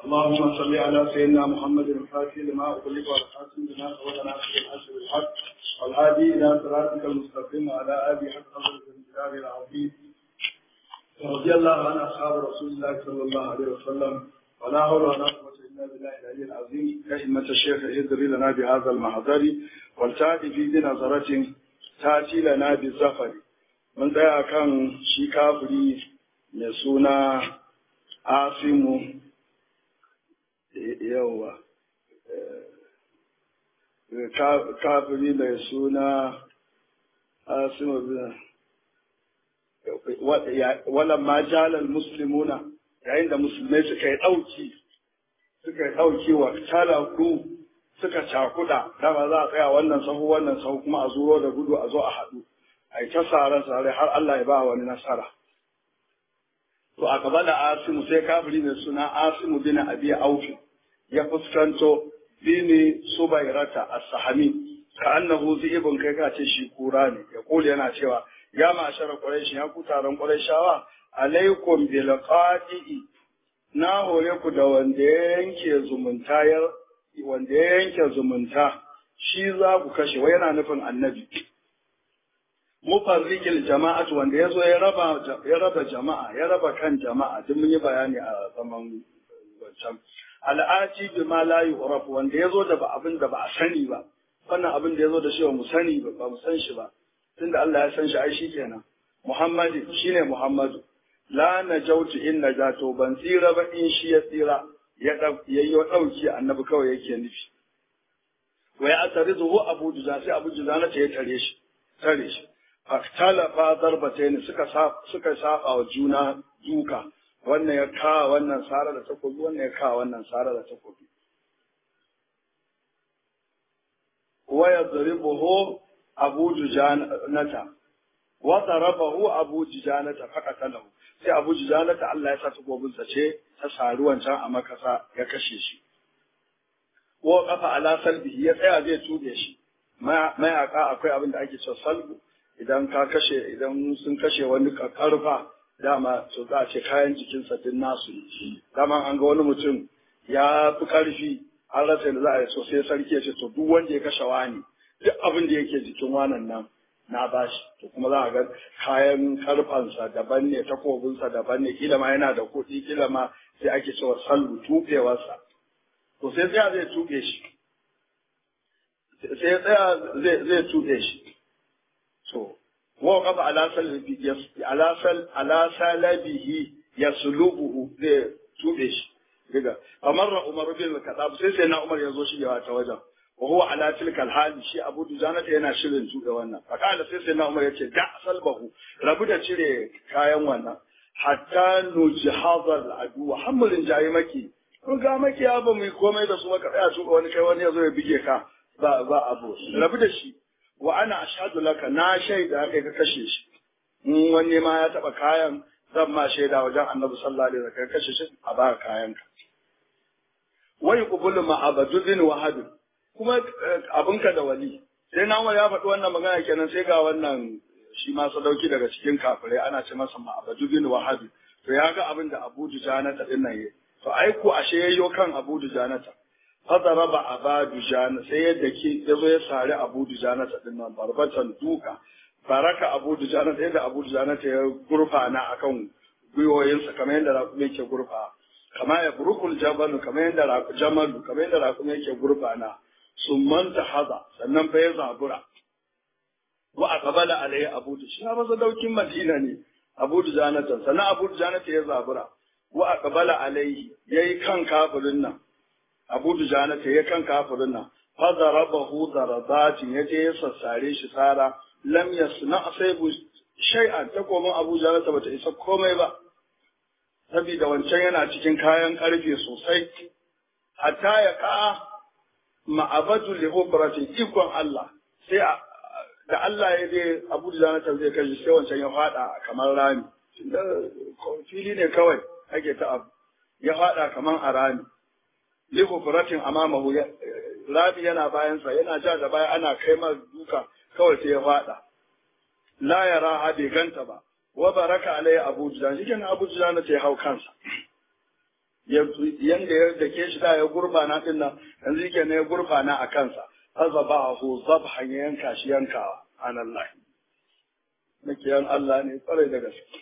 اللهم صل على سيدنا محمد الفاتح لما أغلق والخاتم لما سبق ناصر الحق بالحق والهادي إلى صراطك المستقيم وعلى آله حق قدر الكتاب العظيم رضي الله عن أصحاب رسول الله صلى الله عليه وسلم ولا حول ولا قوة إلا بالله العلي العظيم كلمة الشيخ ادري لنا بهذا المحضر والتأتي في بنظرة تأتي لنا بالزفر من ذا كان شي كافري يسونا عاصم yawa kafiri mai suna asimu bin walan ma jalal muslimuna yayin da musulmai suka yi ɗauki suka yi ɗauki wa talaku suka cakuɗa dama za a tsaya wannan sahu wannan sahu kuma a zuro da gudu a zo a haɗu a yi ta sare sare har Allah ya ba wani nasara to a gaba da asimu sai kafiri mai suna asimu bin abi aufi ya fuskanto bini subairata as-sahami ka annahu ibn kai ka ce shi kura ne ya kula yana cewa ya ma'ashara quraish ya ku taron quraishawa alaikum bil qadi na hore ku da wanda ya yanke zumunta ya wanda ya yanke zumunta shi za ku kashe wai yana nufin annabi mufarrikil jama'atu wanda ya zo ya raba ya raba jama'a ya raba kan jama'a duk mun yi bayani a zaman wancan al'aji bi ma la yu'raf wanda ya zo da ba abin da ba a sani ba wannan abin da ya zo da shi ba mu sani ba ba mu san shi ba tunda Allah ya san shi ai shikenan Muhammadu shine Muhammadu la najautu in najato ban tsira ba in shi ya tsira ya yayyo dauki annabi kawai yake nufi wai atarizuhu abu juza sai abu juza na ta ya tare shi tare shi faktalafa darbatain suka suka saba wa juna duka wannan ya kawo wannan sara da takobi wannan ya kawo wannan sara da takobi wa yadribuhu abu jujanata wa darabahu abu jujanata faqatalahu sai abu jujanata Allah ya sa takobin sa ce ta sari wancan a makasa ya kashe shi wa kafa ala salbihi ya tsaya zai tude shi mayaka akwai abin da ake cewa salbu idan ka kashe idan sun kashe wani karfa dama su za a ce kayan jikinsa din nasu dama an ga wani mutum ya fi karfi an rasa da za a yi so sai sarki ya ce to duk wanda ya kashe wani duk abin da yake jikin wanan nan na bashi to kuma za a ga kayan karfansa daban ne takobinsa daban ne kila ma yana da kuɗi kila ma sai ake cewa sallu tuɓewarsa to sai tsaya zai tuɓe shi sai tsaya zai tuɓe shi to wa qafa ala salbi ala sal ala salabihi yaslubuhu zai tube shi daga amarra umar bin kadab sai sai na umar yazo shi yawa ta wajen wa huwa ala tilka alhali shi abu dujana ta yana shirin tube wannan fakala sai sai na umar yace da salbahu rabu da cire kayan wannan hatta nujhazal adu hamulin jayi maki kun ga maki ya ba mu komai da su maka tsaya tuba wani kai wani yazo ya bige ka ba ba abu rabu da shi wa ana ashhadu laka na shaida kai ka kashe shi in wani ma ya taba kayan zan ma shaida wajen annabi sallallahu alaihi wasallam kashe shi a ba kayan ka wai qubulu ma abadudin wahad kuma abinka da wali sai na ya faɗi wannan magana kenan sai ga wannan shi ma sadauki daga cikin kafirai ana ce masa ma abadudin wahad to ya ga abin da Abu Dujanata din nan yayi to ai ko ashe yayyo kan Abu Dujanata fadaraba aba dujana sai yadda ke ya zo ya sari abu dujana ta din nan barbatan duka baraka abu dujana sai da abu dujana ta ya gurfana akan gwiwoyinsa kamar yadda raƙumi yake gurfa kama ya burukul jabalu kamar yadda jamalu kamar yadda raƙumi yake gurfana summan ta haza sannan fa ya zabura wa aqbala alai abu dujana ba daukin madina ne abu dujana ta sannan abu dujana ta ya zabura wa aqbala alai yayi kan kafirin nan Abu Dujana ta ya kan kafirin nan fa darabahu darabatin yaje ya sassare shi tsara lam yasna asaibu shay'an ta komin Abu Dujana ta bata isa komai ba saboda wancan yana cikin kayan karfe sosai hatta ya ka ma'abadu li hubratin ikon Allah sai da Allah ya je Abu Dujana ta zai kashi sai wancan ya fada kamar rami fili ne kawai ake ta abu ya fada kamar a rami likufuratin amamahu rabi yana bayansa yana ja da baya ana kai mar duka kawai sai ya fada la yara ha bai ganta ba wa baraka alai abu judan shi kenan abu judan ta hau kansa yanda ya dake shi da ya gurbana din nan yanzu yake ne ya gurbana a kansa azabahu zabhan ya yanka shi yankawa anallahi makiyan Allah ne tsare da gaske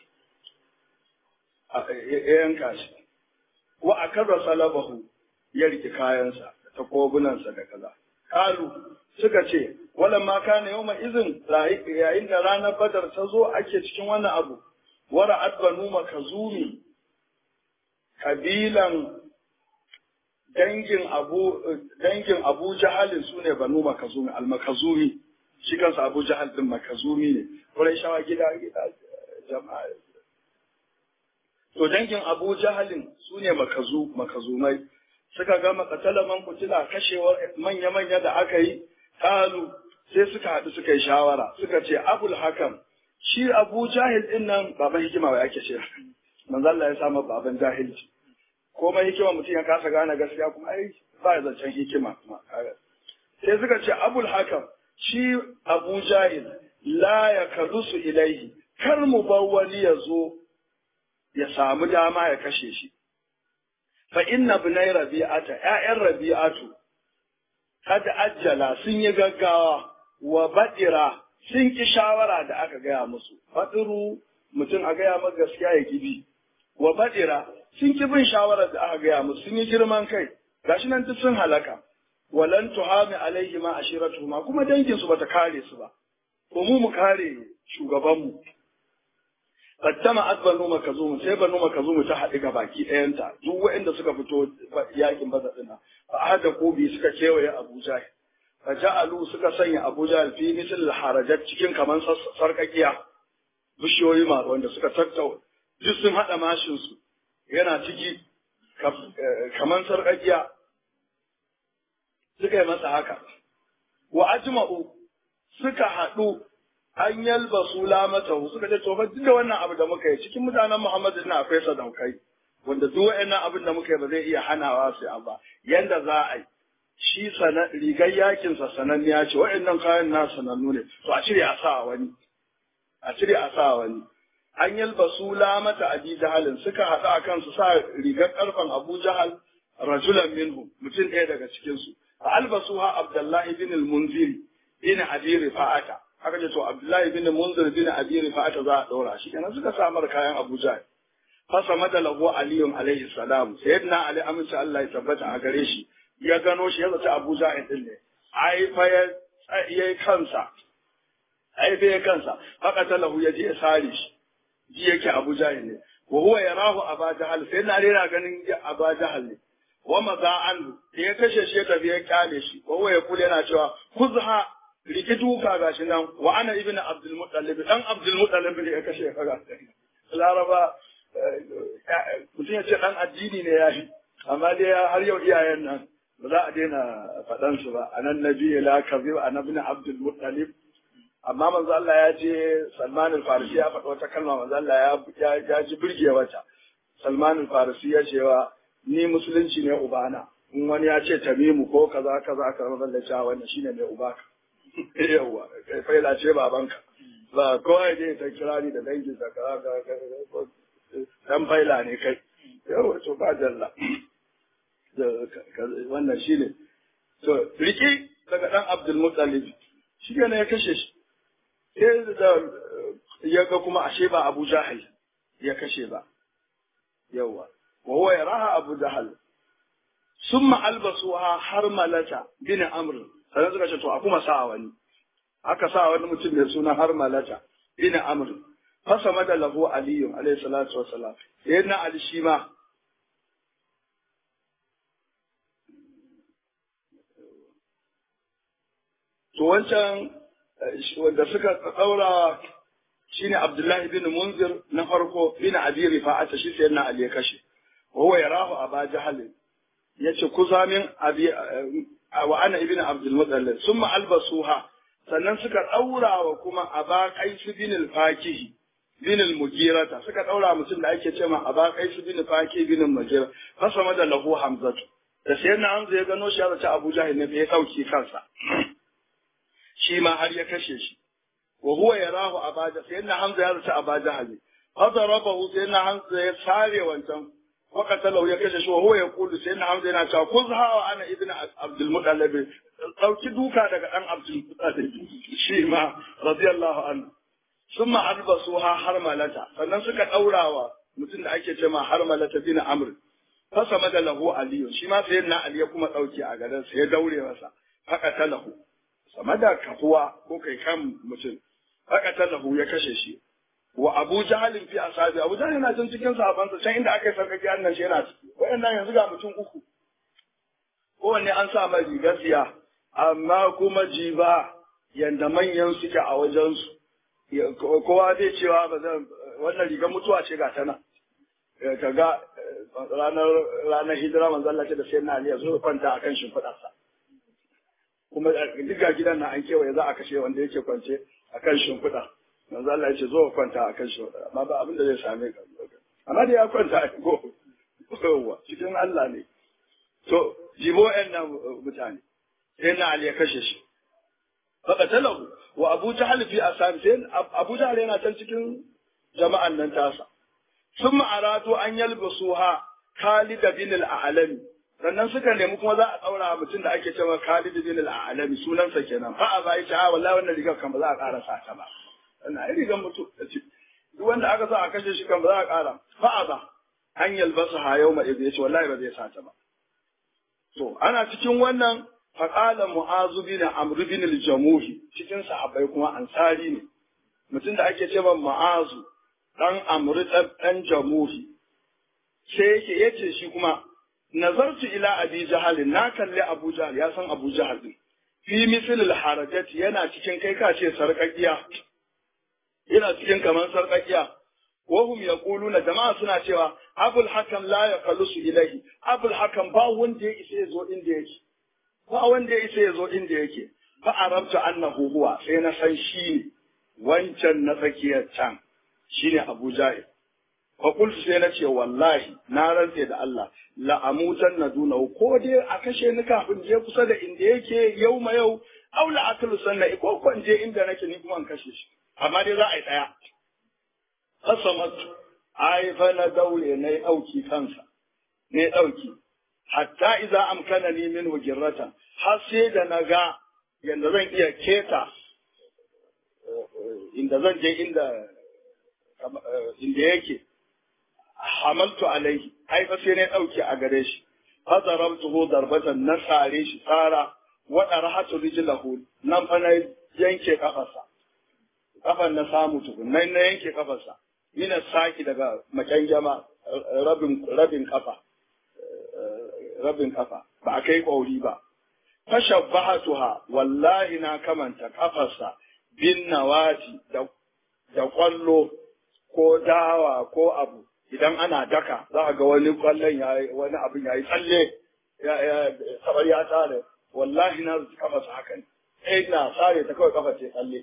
ya yanka shi wa akarra salabahu ya riki kayansa ta kobunansa da kaza kalu suka ce wala ma kana yawma izin yayin da ranar badar ta zo ake cikin wannan abu wara adbanu makazumi kabilan dangin abu dangin abu jahalin sune banu makazumi al-makazumi shi kansa abu jahal din makazumi ne wurin shawa gida gida jama'a to dangin abu jahalin sune makazu makazumai suka ga makatala man kutila kashewar manya-manya da aka yi kalu sai suka haɗu suka yi shawara suka ce abul hakam shi abu jahil din nan baban hikima wa ake ce manzo Allah ya samu baban jahilci komai hikima mutum ya kasa gane gaskiya kuma ai ba ya zancen hikima sai suka ce abul hakam shi abu jahil la ya kadusu ilaihi kar mu bar wani ya zo ya samu dama ya kashe shi fa inna bunai rabi'ata ƴaƴan rabi'atu kad ajjala sun yi gaggawa wa badira sun ki shawara da aka gaya musu fadiru mutum a gaya maka gaskiya ya kibi wa badira sun ki bin shawarar da aka gaya musu sun yi girman kai gashi nan duk sun halaka walan tuhami alaihi ma ashiratuhuma kuma dangin su bata kare su ba ko mu mu kare shugaban mu fattama adbanu makazum sai banu makazum ta haɗu ga baki ɗayanta duk waɗanda suka fito yakin badar din nan fa hada kobi suka kewaye Abuja fa ja'alu suka sanya Abuja fi misal harajat cikin kaman sarkakiya bishiyoyi ma wanda suka tattau duk sun haɗa mashin su yana ciki kaman sarkakiya suka yi masa haka wa ajma'u suka haɗu an yalba su lamata suka ce to fa duk da wannan abu da muka yi cikin mutanen Muhammadu na akwai sadaukai wanda duk wa'annan abin da muka yi ba zai iya hanawa su ba yanda za a yi shi sana rigar yakin sa sananniya ce wa'annan kayan na sanannu ne to a cire a sa wani a cire a sa wani an yalba su lamata abi jahalin suka haɗu akan su sa rigar karfan Abu Jahal rajulan minhu mutum ɗaya daga cikin su fa albasuha Abdullahi bin al-Munziri bin Abi Rifa'ata aka ce to Abdullahi bin Munzir bin Abi Rifa'ata za a ɗora shi kenan suka samar kayan Abu Jahl fasa mada lahu aliyun alaihi salam sayyidina Ali amince Allah ya tabbata a gare shi ya gano shi ya zata Abu Jahl din ne ai fa ya yayi kansa ai fa ya kansa haka talahu ya je ya sare shi ji yake Abu Jahl ne wa huwa yarahu Abu Jahl sayyidina Ali yana ganin Abu Jahl ne wa maza an ya kashe shi ya tafi ya kyale shi wa huwa ya kula yana cewa kuzha riki duka gashi nan wa ana ibnu abdul muttalib dan abdul muttalib ne ya kashe kaga laraba mutum ya ce dan addini ne ya yi amma dai har yau iyayen nan ba za a daina faɗan su ba anan nabi la kazi an ibn abdul muttalib amma manzo Allah ya ce Salman al-Farisi ya faɗa wata kalma manzo Allah ya ya ji burge wata Salman al-Farisi ya cewa ni musulunci ne ubana in wani ya ce tamimu ko kaza kaza kaza manzo Allah ya ce wannan shine mai ubaka yawwa kai faila ce babanka ba kawai dai ta kira ni da dangin sa ka dan faila ne kai yawwa to ba jalla wannan shine to riki daga dan Abdul Muttalib shi ne ya kashe shi sai da ya ga kuma ashe ba Abu Jahal ya kashe ba yawwa wa huwa yaraha Abu Jahal summa albasuha harmalata bin amr sannan suka ce to a kuma sa wani aka sa wani mutum mai suna har malata bin amr fasa mada lahu aliyu alayhi salatu wassalam yana ali shi ma to wancan wanda suka daura shine abdullahi bin munzir na farko bin abi rifa'ata shi sai na ali ya kashe wa huwa yarahu aba jahal yace kuzamin abi wa ana ibn abdul muttalib summa albasuha sannan suka daura wa kuma aba qais bin al-fakih bin al-mugirata suka daura mutum da ake cewa aba qais bin fakih bin al-mugira fasama da lahu hamzatu da sai na hamza ya gano shi ya zaci abu jahil ne ya dauki kansa shi ma har ya kashe shi wa huwa yarahu abaja sai na hamza ya zaci aba jahil fa darabahu sai na hamza ya sare wancan wa qatalahu ya kashe shi wa huwa yaqulu sayyidina hamza yana cewa kuzha wa ana ibnu abdul muttalib dauki duka daga dan abdul muttalib shi ma radiyallahu anhu summa albasuha harmalata sannan suka daurawa mutum da ake cewa harmalata bin amr fasama da lahu aliyu shi ma sayyidina ali ya kuma dauki a gadan sa ya daure masa haka talahu sama da kafuwa ko kai kan mutum haka talahu ya kashe shi wa Abu Jahalin fi ashabi Abu Jahal yana can cikin sahabansa can inda aka yi sarkaki annan shi yana ciki wayannan yanzu ga mutum uku kowanne an sa mai rigar siya amma kuma jiba yanda manyan suke a wajen su kowa zai cewa ba zan wannan rigar mutuwa ce ga tana ka ga ranar ranar hijira manzo Allah ce da sai na Ali ya zo kwanta akan shimfiɗarsa kuma duk ga gidan na an kewaye za a kashe wanda yake kwance akan shimfiɗa manzo Allah ya ce zo kwanta a kan shi amma ba abin da zai same ka amma da ya kwanta a go kowa cikin Allah ne to jibo ɗan nan mutane sai na Ali ya kashe shi baka talahu wa Abu Jahl fi ashabi sai Abu Jahl yana can cikin jama'an nan tasa sun aratu an yalbasuha Khalid bin al-A'lami sannan suka nemi kuma za a ɗaura mutum da ake cewa Khalid bin al-A'lami sunansa kenan fa a bai ta wallahi wannan rigar kan ba za a ƙara sa ta ba wannan ai rigar mutum da ci duk wanda aka sa a kashe shi kan ba za a ƙara fa ba an yalbasa ha yau mai ya ce wallahi ba zai sa ta ba to ana cikin wannan faqala mu'azu bin amr bin al-jamuhi cikin sahabbai kuma ansari ne mutum da ake cewa mu'azu dan amr dan jamuhi sai yake yace shi kuma nazartu ila abi jahal na kalli abu jahal ya san abu jahal din fi misl al harajati yana cikin kai ka ce sarƙaƙiya yana cikin kaman sarƙaƙiya wahum yaquluna jama'a suna cewa abul hakam la yaqalusu ilahi abul hakam ba wanda ya isa ya zo inda yake ba wanda ya isa ya zo inda yake fa arabtu annahu huwa sai na san shi ne wancan na tsakiyar can shine abu jahil fakultu sai na ce wallahi na rantse da Allah la'amutan na duna ko dai a kashe ni kafin je kusa da inda yake yau ma yau au la akalu sanna ko ko je inda nake ni kuma in kashe shi amma dai za a yi daya qasamat ai fa na daure na yi dauki kansa ne dauki hatta idza amkana ni min hujratan har sai da na ga yanda zan iya keta inda zan je inda inda yake hamaltu alaihi ai fa sai ne dauke a gare shi fa darabtuhu darbatan na sare shi tsara wa darhatu rijlahu nan fa na yanke kafarsa kafan na samu tukun nan na yanke kafarsa mina saki daga makanjama rabin rabin kafa rabin kafa ba a kai kauri ba fashabbahatuha wallahi na kamanta kafarsa bin nawati da da kwallo ko dawa ko abu idan ana daka za a ga wani kwallon ya wani abin ya yi tsalle ya ya sabar ya tsare wallahi na zuci kafa su haka ne sai na sare ta kawai kafa ce tsalle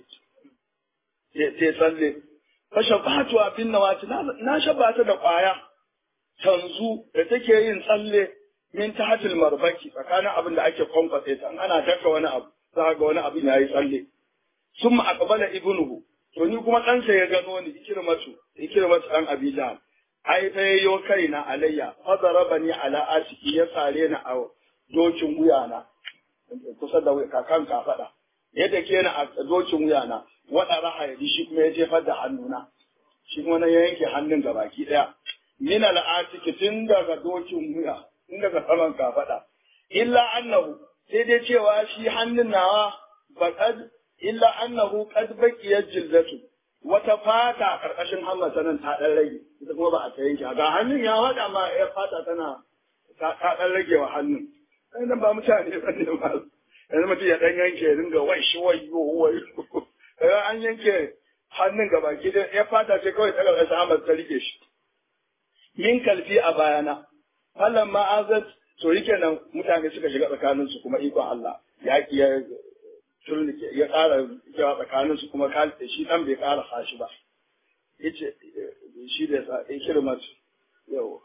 ce tsalle fa shabatu abin nawati na shabata da kwaya tanzu da take yin tsalle min tahtil marbaki tsakanin abin da ake kwamfate ta ana daka wani abu za ga wani abin ya yi tsalle summa aqbala ibnuhu to ni kuma ɗansa ya gano ni ikirmatu ikirmatu ɗan abijah ai fa yayyo kaina alayya fa darabani ala asiki ya sare ni a dokin wuyana kusa da kakan ka faɗa yadda ke ni a dokin wuyana wada raha ya shi kuma ya jefar da hannuna shi kuma na yanke hannun ga baki ɗaya min al asiki tun daga dokin wuya tun daga saman ka faɗa illa annahu sai dai cewa shi hannun nawa faqad illa annahu qad baqiyat jildatu wata fata a ƙarƙashin hammata nan ta ɗan rage ita kuma ba a ta yanke ga hannun ya haɗa ma ya fata tana ta ɗan rage wa hannun sai nan ba mutane ba ne ba yanzu mutum ya ɗan yanke ya dinga wai shi wai yo wai kaga an yanke hannun gaba ki da ya fata ce kawai ta ƙarƙashin hammata ta rike shi min kalfi a bayana falan ma'azat to yake nan mutane suka shiga tsakaninsu kuma ikon Allah yaƙi ya turnike ya ƙara cewa tsakanin su kuma kalite shi dan bai ƙara fashi ba yace shi da sa in kirmat yau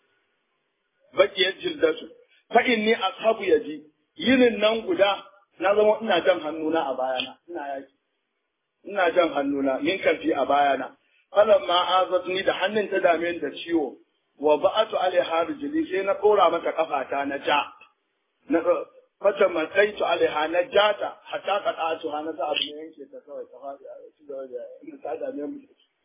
bakiyar jildatu fa inni ashabu yaji yinin nan guda na zama ina jan hannuna a bayana ina yaki ina jan hannuna min kalfi a bayana falan ma azatni da hannun ta dame da ciwo wa ba'atu alaiha rijli sai na dora mata kafata na ja na fata matsaitu alaiha na jata hatta qata'atu ha na za abu ne yanke ta kawai ta fadi a ci gaba da ina ta da ne mu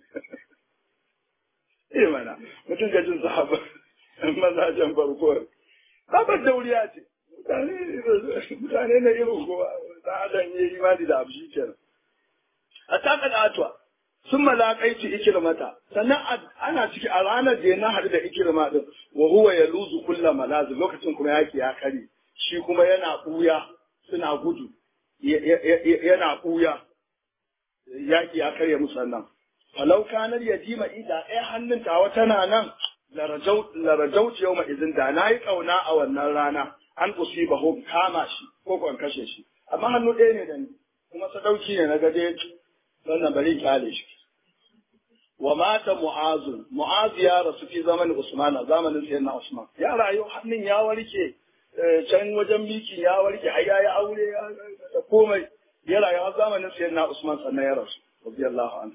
eh mana mutum ga jin sahaba mazajen farko babar dauriya ce mutane na irin kowa da adam ya yi imani da abu shi kenan a taka da atuwa sun malakaitu ikirmata sannan ana ciki a ranar da na haɗu da ikirma din wa huwa ya luzu kulla malazu lokacin kuma yaki ya kare shi kuma yana ɓuya suna gudu yana ɓuya yaki ya karya musannan falau kanar ya jima ida ɗaya hannun tawa tana nan larajauci yau izin da na yi ƙauna a wannan rana an usiba ho kama shi ko kwan kashe shi amma hannu ɗaya ne da ni kuma sadauki ne na gaje wannan bari kyale shi wa mata mu'azu mu'azu ya rasu fi zamanin usman a zamanin sayyidina usman ya rayu hannun ya warke can wajen miki ya warke har yayi aure ya da komai ya rayu a zamanin sayyidina usman sannan ya rasu radiyallahu anhu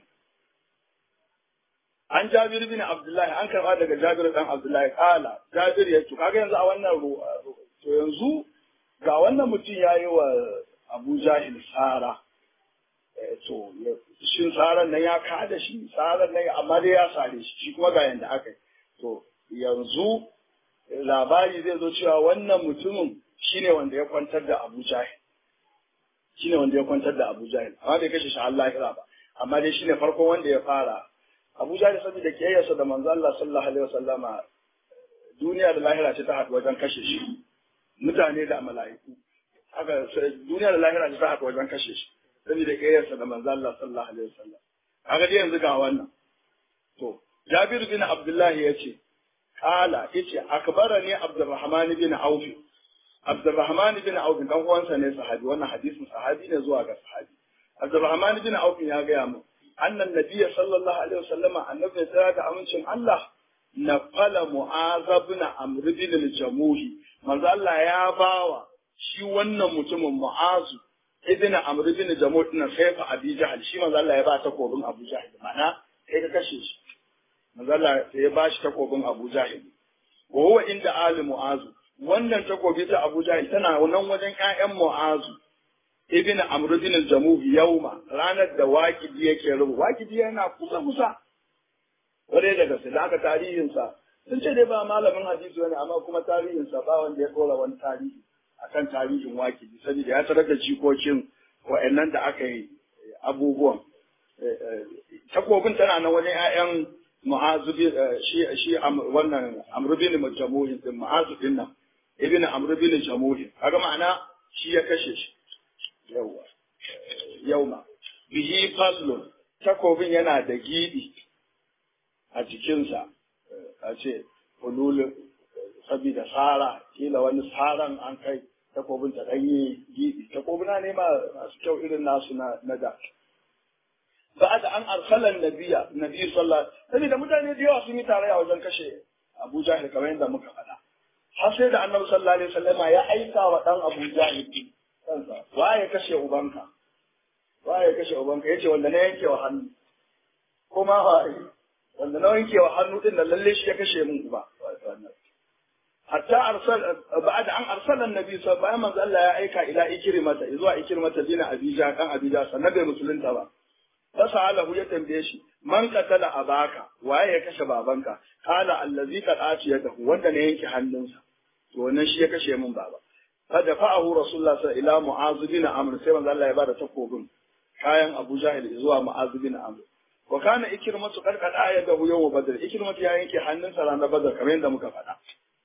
an jabir bin abdullahi an karba daga jabir dan abdullahi kala jabir ya ce kaga yanzu a wannan to yanzu ga wannan mutum ya yi wa abu jahil tsara to shin tsaran nan ya kada shi tsaran nan amma dai ya sare shi shi kuma ga yanda aka yi to yanzu labari zai zo cewa wannan mutumin shine wanda ya kwantar da abu jahil shine wanda ya kwantar da abu jahil amma bai kashe shi Allah ya ba amma dai shine farkon wanda ya fara abu jahil saboda kiyayyarsa da manzo Allah sallallahu alaihi wasallama duniya da lahira ce ta haɗu wajen kashe shi mutane da mala'iku haka duniya da lahira ce ta haɗu wajen kashe shi saboda kiyayyarsa da manzo Allah sallallahu alaihi wasallam kaga dai yanzu ga wannan to Jabir bin Abdullahi yace kala yace akbarani Abdurrahman bin Auf Abdurrahman bin Auf dan uwansa ne sahabi wannan hadisin sahabi ne zuwa ga sahabi Abdurrahman bin Auf ya gaya mu annan nabiyya sallallahu alaihi wasallama annabi ya da amincin Allah naqala mu'az ibn amr bin al-jamuhi manzo Allah ya bawa shi wannan mutumin mu'azu ibn amr bin jamuh din saifa abi jahl shi manzo Allah ya ba takobin abu jahl mana sai ka kashe shi manzo Allah ya ba shi takobin abu jahl wa huwa inda ali mu'azu wannan takobi ta abu jahl tana nan wajen ƴaƴan mu'azu ibn amr bin al-jamuh yauma ranar da waqidi yake rubu waqidi yana kusa kusa ware daga su da tarihinsa sun ce dai ba malamin hadisi wani amma kuma tarihinsa ba wanda ya dora wani tarihi akan tarihin wakili saboda ya tarar da jikokin wa'annan da aka yi abubuwan takobin tana nan wajen 'ya'yan mu'azu shi shi wannan amru bin jamuhin din mu'azu din nan ibn amru bin jamuhin kaga ma'ana shi ya kashe shi yawa yauma bihi fallun takobin yana da gidi a jikinsa a ce hululun saboda tsara kila wani tsaran an kai takobin ta ɗanye gibi takobina ne ma masu kyau irin nasu na da ba da an arsalan nabiya nabi sallallahu saboda mutane da yawa sun yi tarayya wajen kashe Abu Jahil kamar yadda muka faɗa har sai da Annabi sallallahu alaihi wasallam ya aika wa dan Abu Jahil kansa waye kashe ubanka waye kashe ubanka yace wanda na yanke wa hannu kuma waye wanda na wanke wa hannu din nan lalle shi ya kashe min uba hatta arsal ba'da an arsala annabi sa bayan manzo Allah ya aika ila ikrimata zuwa ikrimata dina abija kan abija sannan bai musulunta ba fasalahu ya tambaye shi man qatala abaka waye ya kashe babanka kala allazi qadati yadahu wanda ne yanke hannunsa to wannan shi ya kashe min baba kada fa'ahu rasulullah sallallahu ila mu'az bin amr sai manzo Allah ya bada takobin kayan Abu Jahil zuwa mu'az bin amr wa kana ikrimatu qad qad ayadahu yawm badr ikrimatu ya yanke hannunsa ranar badr kamar yadda muka faɗa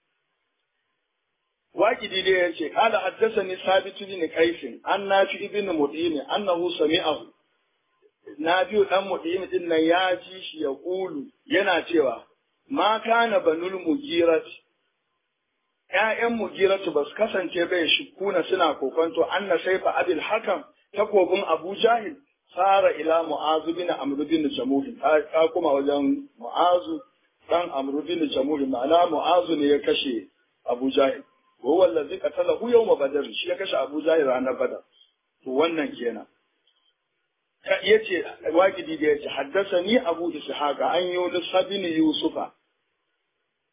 waqidi dai yace qala haddathani sabit bin qais an nafi ibn mudin annahu sami'ahu nafi'u dan mudin din nan ya ji shi ya kulu yana cewa ma kana banul mugirat ƴaƴan mugiratu ba su kasance bai shukuna suna kokonto anna saifa abil hakam takobin abu jahil sara ila mu'azu bin amru bin jamuhi ta kuma wajen mu'azu dan amru bin jamuhi ma'ana mu'azu ne ya kashe abu jahil wa huwa allazi qatalahu yawma badr shi ya kashe abu jahil ranar badar to wannan kenan yace waqidi da yace haddathani abu ishaqa an yunus bin yusufa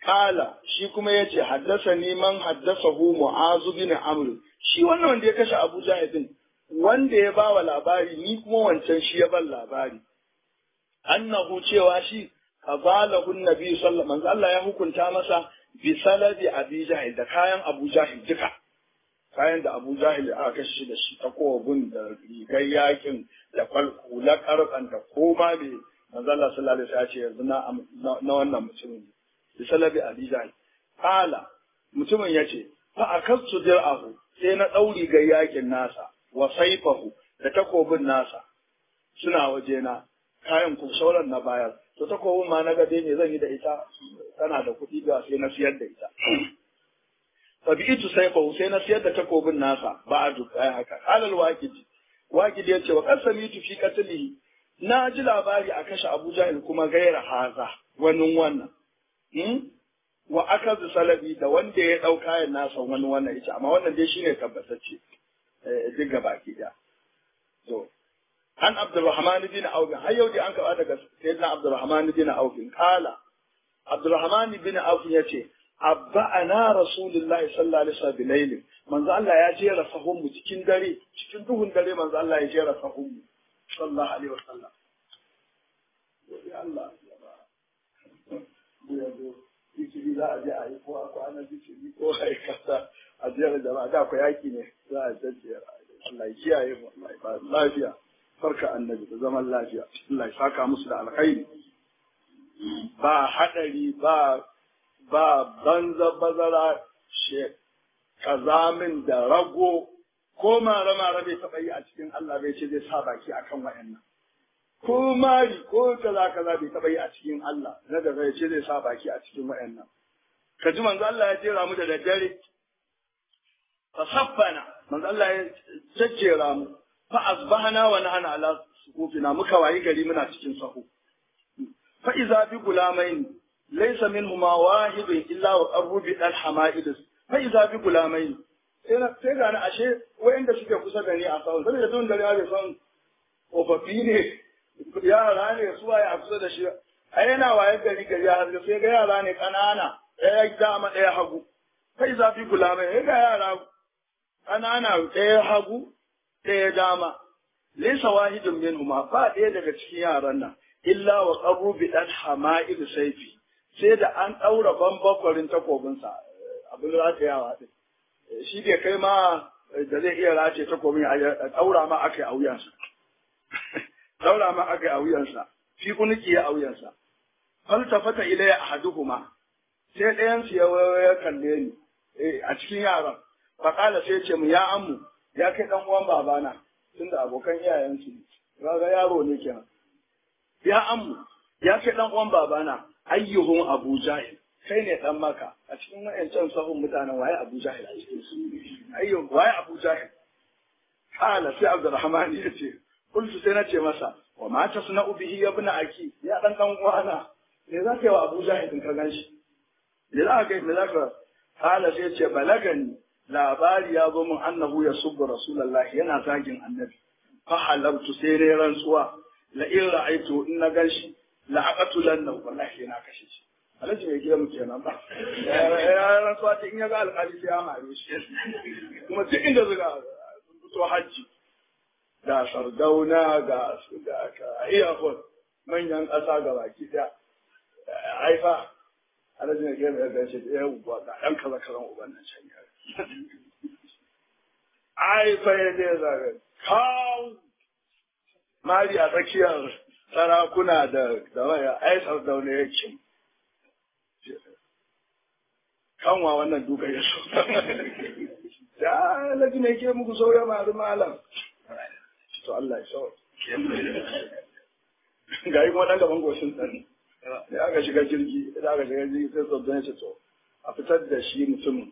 Kala shi kuma ya ce haddasa neman haddasa hu mu'azu bin amr shi wannan wanda ya kashe Abu Jahil din wanda ya ba wa labari ni kuma wancan shi ya ban labari annahu cewa shi qabalahu nabi sallallahu alaihi Allah ya hukunta masa bi salabi Abi Jahil da kayan Abu Jahil duka kayan da Abu Jahil aka kashe shi da shi ta kowabun da rigar yakin da kwalkula karfan da koma ne manzo Allah sallallahu alaihi wasallam ya ce yanzu na na wannan mutumin bi salabi Abi Jahil kala mutumin yace fa akastu dir'ahu sai na dauri ga yakin nasa wa saifahu da takobin nasa suna wajena kayan ku sauran na bayar to takobin ma na gade ne zan yi da ita tana da kuɗi ga sai na siyar da ita fa bi itu saifahu sai na siyar da takobin nasa ba'du kai haka halal waqidi waqidi yace wa qasamitu fi qatlihi na ji labari a kashe Abu Jahil kuma gaira haza wani wannan wa aka salabi da wanda ya ɗau kayan nasa wani wannan ita amma wannan dai shine tabbatacce duk gaba ki da to an Abdurrahman bin Auf har yau dai an kaba daga sayyidina Abdurrahman bin Auf kala Abdurrahman bin Auf yace abba'ana rasulullahi sallallahu alaihi wasallam bilailin manzo Allah ya jera sahun mu cikin dare cikin duhun dare manzo Allah ya jera sahun mu sallallahu alaihi wasallam ya Allah ya ba ya zo zikiri za a je a yi ko a kwana zikiri ko a yi kasa a jiyar jama'a da ku yaki ne za a jajjera Allah ya kiyaye mu Allah ya ba lafiya farka annabi da zaman lafiya Allah ya saka musu da alkhairi ba hadari ba ba banza bazara she kazamin da rago ko mara mara bai taɓa yi a cikin Allah bai ce zai sa baki akan wayannan ko mari ko kaza kaza bai taɓa yi a cikin Allah na da zai ce zai sa baki a cikin wayannan ka ji manzo Allah ya jera mu da daddare fa saffana manzo Allah ya jajjera mu fa asbahna wa nahana ala sukufina muka wayi gari muna cikin sahu fa iza bi gulamain laysa minhuma wahidun illa wa qarru bi al hamaidus fa iza bi gulamain sai ga ni ashe wayanda suke kusa da ni a sahun saboda tun da ya bai san tsofaffi ne yara ne su waye a kusa da shi a yana waye gari gari a haske sai ga yara ne ƙanana ɗaya dama ɗaya hagu kai zafi kula mai ga yara ƙanana ɗaya hagu ɗaya dama laysa wahidun minhuma ba ɗaya daga cikin yaran nan illa wa qabru bi dan hama'il saifi sai da an ɗaura bambakwarin takobinsa abin ratayawa din shi bai kai ma da zai iya race takobin a ɗaura ma aka yi a wuyansa daura ma aka yi a wuyansa, shi kuniki ya a wuyansa. Fal tafata ilayya ahaduhuma sai ɗayan su ya kalle ni a cikin yaran. Faƙala sai ce mu ya amu ya kai ɗan uwan babana tunda abokan iyayensu ne. Kaga yaro ne kenan. Ya amu ya kai ɗan uwan babana ayyuhun Abu Jahil kai ne ɗan maka a cikin wa'ancan sahun mutanen waye Abu Jahil a cikin su. Ayyuhun waye Abu Jahil. Kala sai Abdulrahman ya ce Kultu sai na ce masa, wa ma ta suna ubihi ya bi na aki, ya ɗan ɗan uwana, me za ka yi wa Abu Jahil in ka gan shi? Me za ka yi, me za ka kala sai ce balagani labari ya zo min annahu ya subbu Rasulullahi yana zagin annabi. Fa halartu sai dai rantsuwa, la in ra'aitu in na gan shi, la aqatulan nan wallahi yana kashe shi. Alhaji mai gida muke nan ba. Ya rantsuwa ta in ya ga alƙali sai ya mare shi. Kuma duk inda zuga fito hajji. da sardauna ga ga iyakon manyan ƙasa ga baki ɗaya haifa alhaji ne gaba ya gace da yau ba ga ɗan kaza kazan uban nan can ya haifa ya je zaga kawo mari a tsakiyar sarakuna da da waya ai sardauna ya ce kanwa wannan duka ya so da alhaji ne ke muku sauya maru malam to Allah ya so ga yi kuma ɗan gaban goshin tsani da aka shiga jirgi da aka shiga jirgi sai tsoron ya ce to a fitar da shi mutumin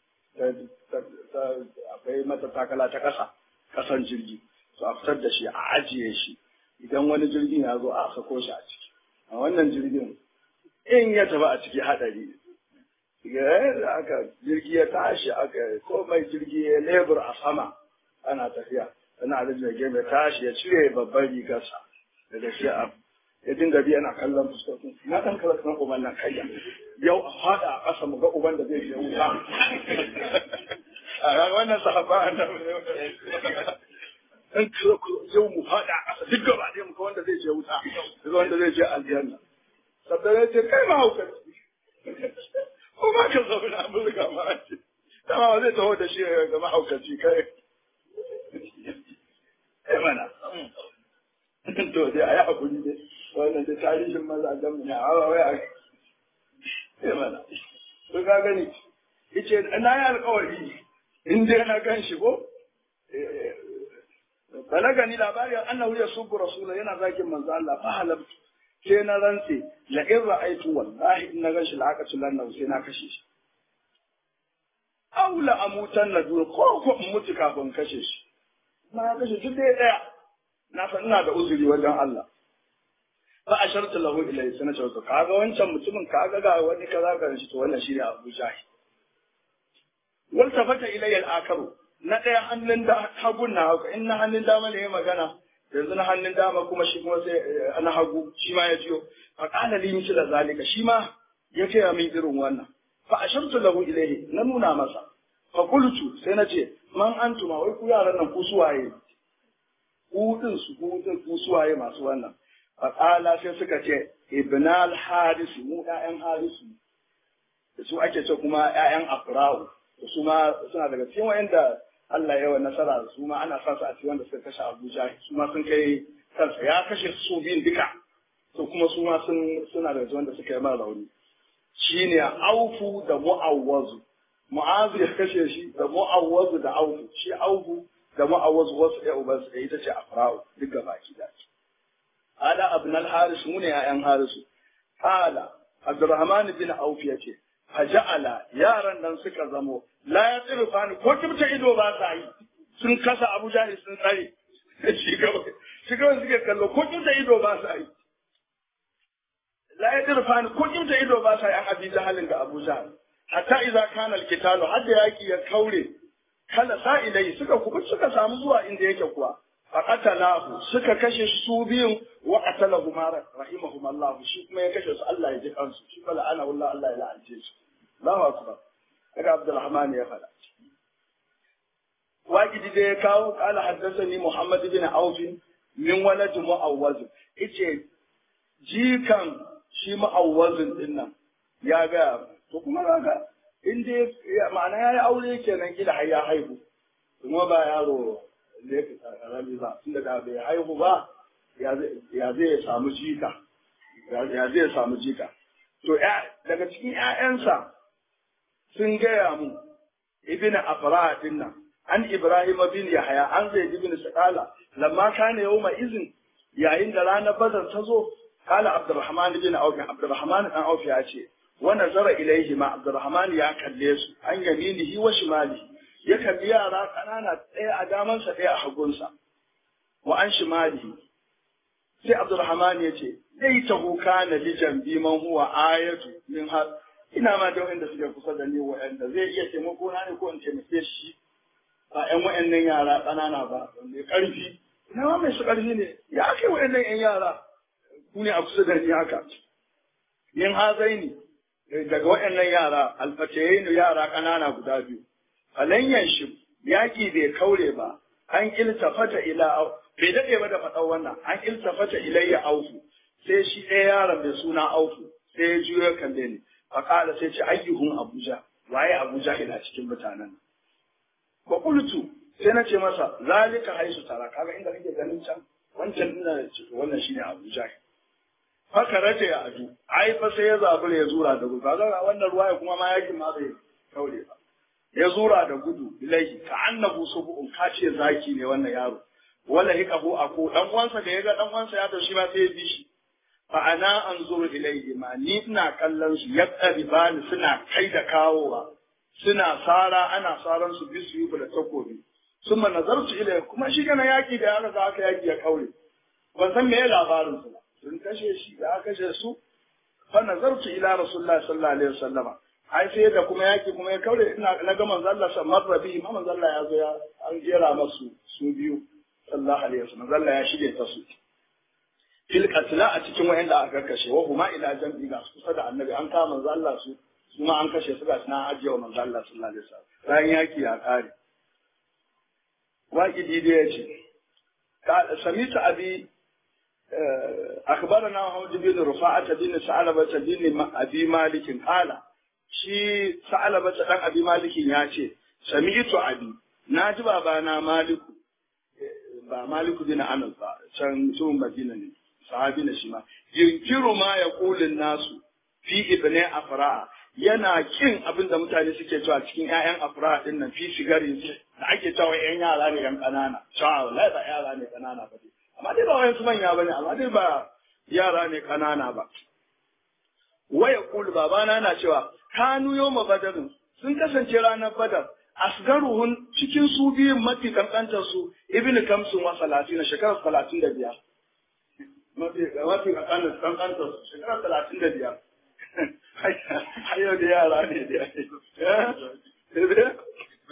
akwai mata takala ta ƙasa ƙasan jirgi to a fitar da shi a ajiye shi idan wani jirgin ya zo a sako shi a ciki a wannan jirgin in ya tafi a ciki haɗari da aka jirgi ya tashi aka komai jirgi ya lebur a sama ana tafiya ana da jirgin ya tashi ya cire babban rigarsa daga shi a ya dinga bi yana kallon fuskokin na dan kala kan uban nan kayya yau a fada a ƙasa mu ga uban da zai je wuta a wannan sahaba annabi dan kala yau mu fada a ƙasa duk gaba ɗaya mu ga wanda zai je wuta duk wanda zai je aljanna sabda ya ce kai ma hauka ko ma ka zauna mun riga ma an ce dama zai taho da shi ga mahaukaci kai kai mana to dai a yi hakuri dai wannan da tarihin mazajen mu ne a hawa wai a kai mana to ka gani yace na yi alkawari in dai na gan shi ko balagani labarin annahu yasubbu rasulullah yana zakin manzo Allah fa halabtu sai na rantse la in ra'aitu wallahi in na gan shi la'aqatu lan sai na kashe shi aula amutan na duk ko ko in mutu kafin kashe shi na kashe duk dai daya na san ina da uzuri wajen Allah fa ashartu lahu ilayhi sana ce kaga wancan mutumin kaga ga wani kaza ga shi to wannan shine Abu Jahil wal tafata ilayya al-akaru na daya hannun da hagun na hagu in na hannun dama ne ya magana yanzu na hannun dama kuma shi kuma sai na hagu shi ma ya jiyo fa qala li misl zalika shi ma ya ce min irin wannan fa ashartu lahu ilayhi na nuna masa fa qultu sai na ce man antuma wai ku yaran nan ku suwaye ku din su ku din ku suwaye masu wannan fa qala sai suka ce ibnal haris mu ƴaƴan harisu da su ake ce kuma ƴaƴan afra'u da su ma suna daga cikin wayanda Allah ya yi nasara su ma ana sa su a cikin wanda suka kashe Abuja su ma sun kai kansa ya kashe su biyun duka to kuma su ma sun suna daga wanda suka yi mara rauni shine aufu da mu'awwazu mu'azu ya kashe shi da mu'awwazu da aufu shi aufu da mu'awwazu wasu ɗaya uban su ita ce afra'u duk gaba ki da ala abn al haris mu ne ya'yan harisu ala abdurrahman bin auf ya ce faja'ala yaran nan suka zamo la ya tsirfa ni ko kimta ido ba sa yi sun kasa abu jahil sun tsare shi gaba shi gaba suke kallo ko kimta ido ba sa yi la ya tsirfa ni ko kimta ido ba sa yi an abi jahalin ga abu jahil hatta idza kana alkitalu hadda yaki ya kaure kala sa'ilai suka kubu suka samu zuwa inda yake kuwa faqatalahu suka kashe su biyun wa qatalahu ma rahimahum Allah shi kuma ya kashe su Allah ya ji kansu shi kala ana wallahi Allah ya la'ance su Allahu akbar daga Abdulrahman ya fada waqidi da ya kawo qala haddathani Muhammad bin Auf min walad mu'awwaz yace jikan shi mu'awwazin din nan ya ga to kuma kaga in dai ma'ana yayi aure kenan kila har ya haihu kuma ba yaro da ya fita karami ba tunda da bai haihu ba ya zai samu jika ya zai samu jika to daga cikin ƴaƴansa sun gaya mu ibn afra din nan an ibrahim bin yahya an zaid bin saqala lamma kana yawma izin yayin da ranar badar ta zo kala abdurrahman bin auf abdurrahman dan auf ya ce wa nazara ilaihi ma abdurrahman ya kalle su an yaminihi wa shimalihi ya kalli yara kanana ɗaya a damansa ɗaya a hagunsa wa an shimalihi sai abdurrahman ya ce dai ta huka na lijan bi man huwa ayatu min har ina ma da wanda suke kusa da ni wa'anda zai iya taimako na ne ko in taimake shi ba ƴan wa'annan yara ƙanana ba mai ƙarfi ina ma mai su ƙarfi ne ya kai wa'annan ƴan yara ku ne a kusa da ni haka min hazaini daga wa'annan yara alfatayayin yara ƙanana guda biyu falanyan shi yaƙi bai kaure ba an iltafata ila bai daɗe ba da faɗan wannan an iltafata ilayya aufu sai shi ɗaya yaron mai suna aufu sai ya juyo kalle ni faƙala sai ce ayyuhun abuja waye abuja ina cikin mutanen ba kultu sai na ce masa zalika haisu tara kaga inda kake ganin can wancan ina da ciki wannan shine abuja haka rata ya adu ai fa sai ya zabura ya zura da gudu kaga wannan ruwaya kuma ma yakin ma bai kaure ba ya zura da gudu ilaihi ka annabu subu'un ka ce zaki ne wannan yaro wala hikahu ako dan uwansa da ya ga dan uwansa ya tashi ma sai ya bi shi fa ana anzuru ilaihi ma ni ina kallon su yaqribani suna kai da kawowa suna sara ana saran su bisu yi da takobi summa nazartu ilaihi kuma shi kana yaki da yaro da aka yaki ya kaure ban san me labarin su ba sun kashe shi da aka kashe su fa nazartu ila rasulullahi sallallahu alaihi wasallama ai sai da kuma yaki kuma ya kaure ina na ga manzo Allah sa marra bihi ma manzo Allah ya zo ya an jera masu su biyu sallallahu alaihi wasallam manzo Allah ya shige ta su fil qatla a cikin wayanda aka kashe wa huma ila jam'i ga su kusa da annabi an kama manzo Allah su su ma an kashe su ga suna ajiye wa manzo Allah sallallahu alaihi wasallam bayan yaki ya kare waqidi da yace ka samita abi أخبرنا محمد بن رفاعة بن ثعلبة بن أبي مالك قال شي ثعلبة بن أبي مالك ياتي سمعت أبي ناجي بابانا مالك ba Maliku bin Anas ba can mutumin Madina ne sahabi na shi ma yunkiru ma ya kulin nasu fi ibne afra yana kin abin da mutane suke cewa cikin ƴaƴan afra din nan fi sigari da ake cewa ƴan yara ne ƴan ƙanana cewa wallahi ba yara ne ƙanana ba amma dai ba wayansu manya bane amma dai ba yara ne ƙanana ba waya kulu babana na cewa kanu yawma badarin sun kasance ranar badar asgaruhun cikin su biyun mafi kankantar su ibn kamsun wa salatin shekarar talatin da biyar mafi mafi kankantar su shekarar talatin da biyar hayo da yara ne da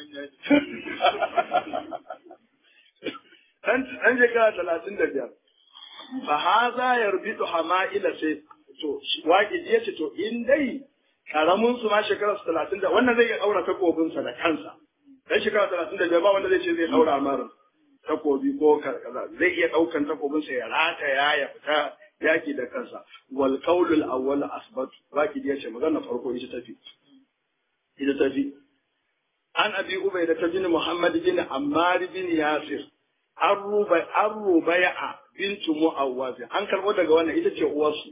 ɗan shekara talatin da biyar fa haza yarbitu hama'ila sai to waƙi ya ce to in dai karamin su ma shekara talatin da wannan zai iya ɗaura takobinsa da kansa dan shekara talatin da biyar ba wanda zai ce zai ɗaura mara takobi ko kaza zai iya ɗaukan takobinsa ya rataya ya fita yaki da kansa wal qawlul awwal asbat waƙi ya ce magana farko ita tafi ita tafi an abi ubayda ta bin muhammad bin ammar bin yasir an rubaya bintu mu'awwazi an karbo daga wannan ita ce uwarsu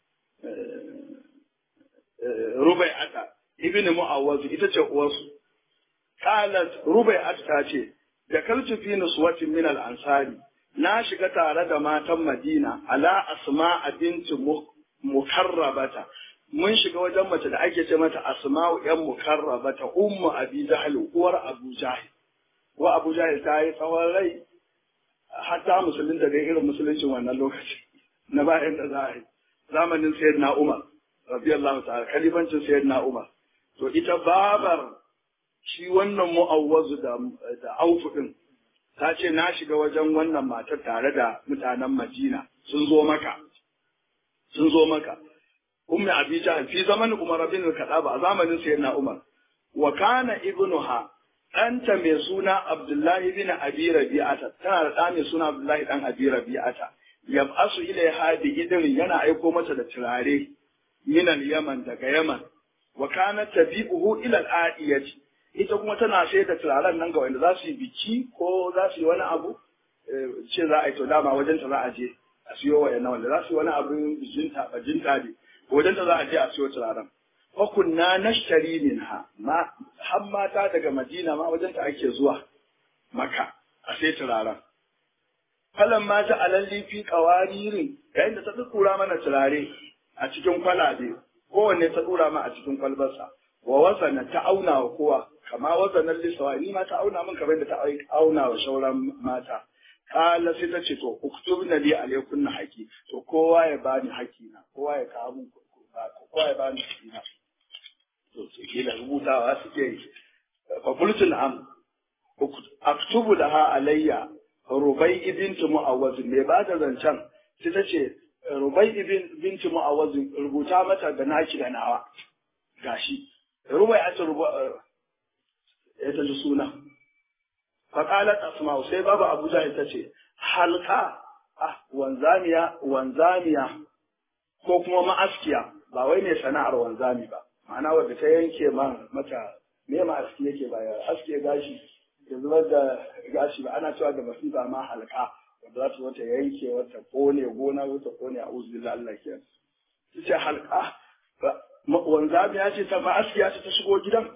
rubai'ata ibn mu'awwazi ita ce uwarsu qalat rubai'at ta ce da kaltu fi nuswatin min al-ansari na shiga tare da matan Madina ala asma'a bintu mukarrabata mun shiga wajen mace da ake ce mata asma'u yan mukarrabata ummu abi jahl uwar abu jahl wa abu jahl ta yi tsawon rai hatta musulun da dai irin musuluncin wannan lokaci na bayan da za a yi zamanin sayyidina Umar radiyallahu ta'ala kalifancin sayyidina Umar to ita babar shi wannan mu'awwazu da da aufu din ta ce na shiga wajen wannan matar tare da mutanen Madina sun zo maka sun zo maka ummi abija fi zamanin Umar bin al-Khattab a zamanin sayyidina Umar wa kana ibnuha ɗanta mai suna Abdullahi bin Abi Rabi'ata tana da ɗa mai suna Abdullahi ɗan Abi Rabi'ata yab'asu ilaiha bi idrin yana aiko mata da turare minal Yaman daga Yaman wa kana tabi'uhu ila al-adiyati ita kuma tana sai da turaren nan ga wanda za su yi biki ko za su yi wani abu ce za a yi to dama wajen ta za a je a siyo wa yana wanda za su yi wani abu bijinta bajinta ne wajen ta za a je a siyo turaren wa kunna nashtari minha ma har mata daga Madina ma wajen ta ake zuwa maka a sai turaren falan ma ta alalli fi qawaririn yayin da ta tsura mana turare a cikin kwalabe kowanne ta tsura ma a cikin kwalbarsa wa wasana ta auna wa kowa kama wasanar lisawa ni ma ta auna min kamar da ta auna wa shauran mata kala sai ta ce to uktubna li alaykunna haqi to kowa ya bani haƙi na kowa ya kawo min kowa ya bani haƙi na to sai kila rubutawa suke yi fa qultu na'am aktubu laha alayya rubai ibn mu'awwaz me ba da zancen sai ta ce rubai ibn bint mu'awwaz rubuta mata da naki da nawa gashi rubai a rubuta ya ta ji suna faƙalar asma'u sai babu abuja ita ce halka ah wanzamiya wanzamiya ko kuma ma'askiya ba wai ne sana'ar wanzami ba ma'ana wadda ta yanke man mata me ma'aski yake ba ya aske gashi ya zubar da gashi ba ana cewa da masifa ma halka wadda za ta wata yanke wata kone gona wata kone a uzbillah Allah ke ta ce halka wanzamiya ce ta ma'askiya ce ta shigo gidan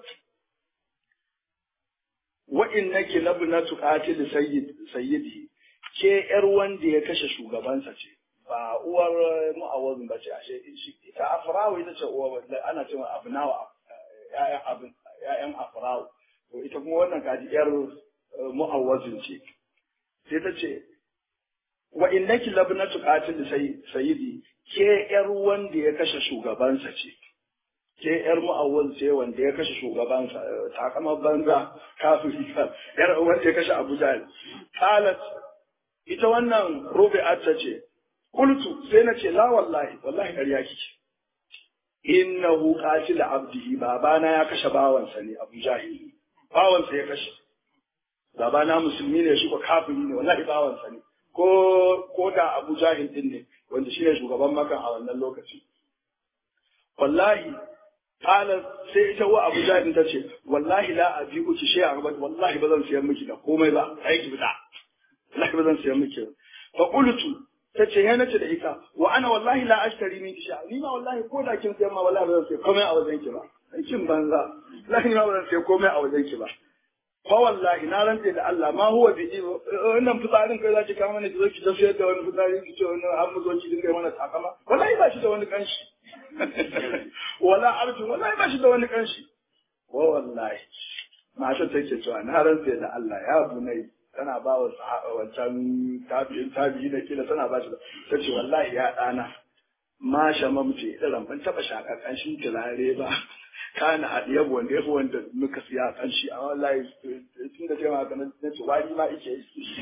wa innaki labnatu qatil sayyid sayyidi ke yar wanda ya kashe shugabansa ce ba uwar mu'awazin ba ce ashe ita afrawo ita ce uwa ana cewa abnawa ya'yan abin ya'yan afrawo to ita kuma wannan kaji yar mu'awazin ce sai ta ce wa innaki labnatu qatil sayyidi ke yar wanda ya kashe shugabansa ce ke yar mu'awwal ce wanda ya kashe shugabansa takamar banza kafiri yar wanda ya kashe Abu Jahl qalat ita wannan Rubi'at ta ce qultu sai na ce la wallahi wallahi ƙarya kike innahu qatil abdihi babana ya kashe bawansa ne abu jahil bawansa ya kashe babana musulmi ne shi ko kafiri ne wallahi bawansa ne ko ko da abu jahil din ne wanda shi ne shugaban makan a wannan lokaci wallahi kala sai ita wa abu jahil ta ce wallahi la abi uki shi a wallahi ba zan siyan miki da komai ba ai ki fita wallahi ba zan siyan miki ba fa qultu ta ce ya nace da ita wa ana wallahi la ashtari min sha ni ma wallahi ko da kin sayan ma wallahi ba zan siya komai a wajen ki ba aikin banza wallahi ni ma ba zan siya komai a wajen ki ba fa wallahi na rantse da Allah ma huwa bi wannan fitsarin kai zaki kama mana ki zo ki tafiyar da wani fitsari ki ce wani an mu zo ki dinga mana takama wallahi ba shi da wani kanshi wala arjun wallahi ba shi da wani kanshi wa wallahi mata take cewa na rantse da Allah ya bunai tana ba wa wancan tabi'in tabi'i da kila tana ba shi ta ce wallahi ya ɗana ma shamamce irin ban taɓa shaƙar ƙanshin turare ba kana haɗiye wanda ya fi wanda muka siya ƙanshi a wallahi tun da cewa haka na ce wani ma ike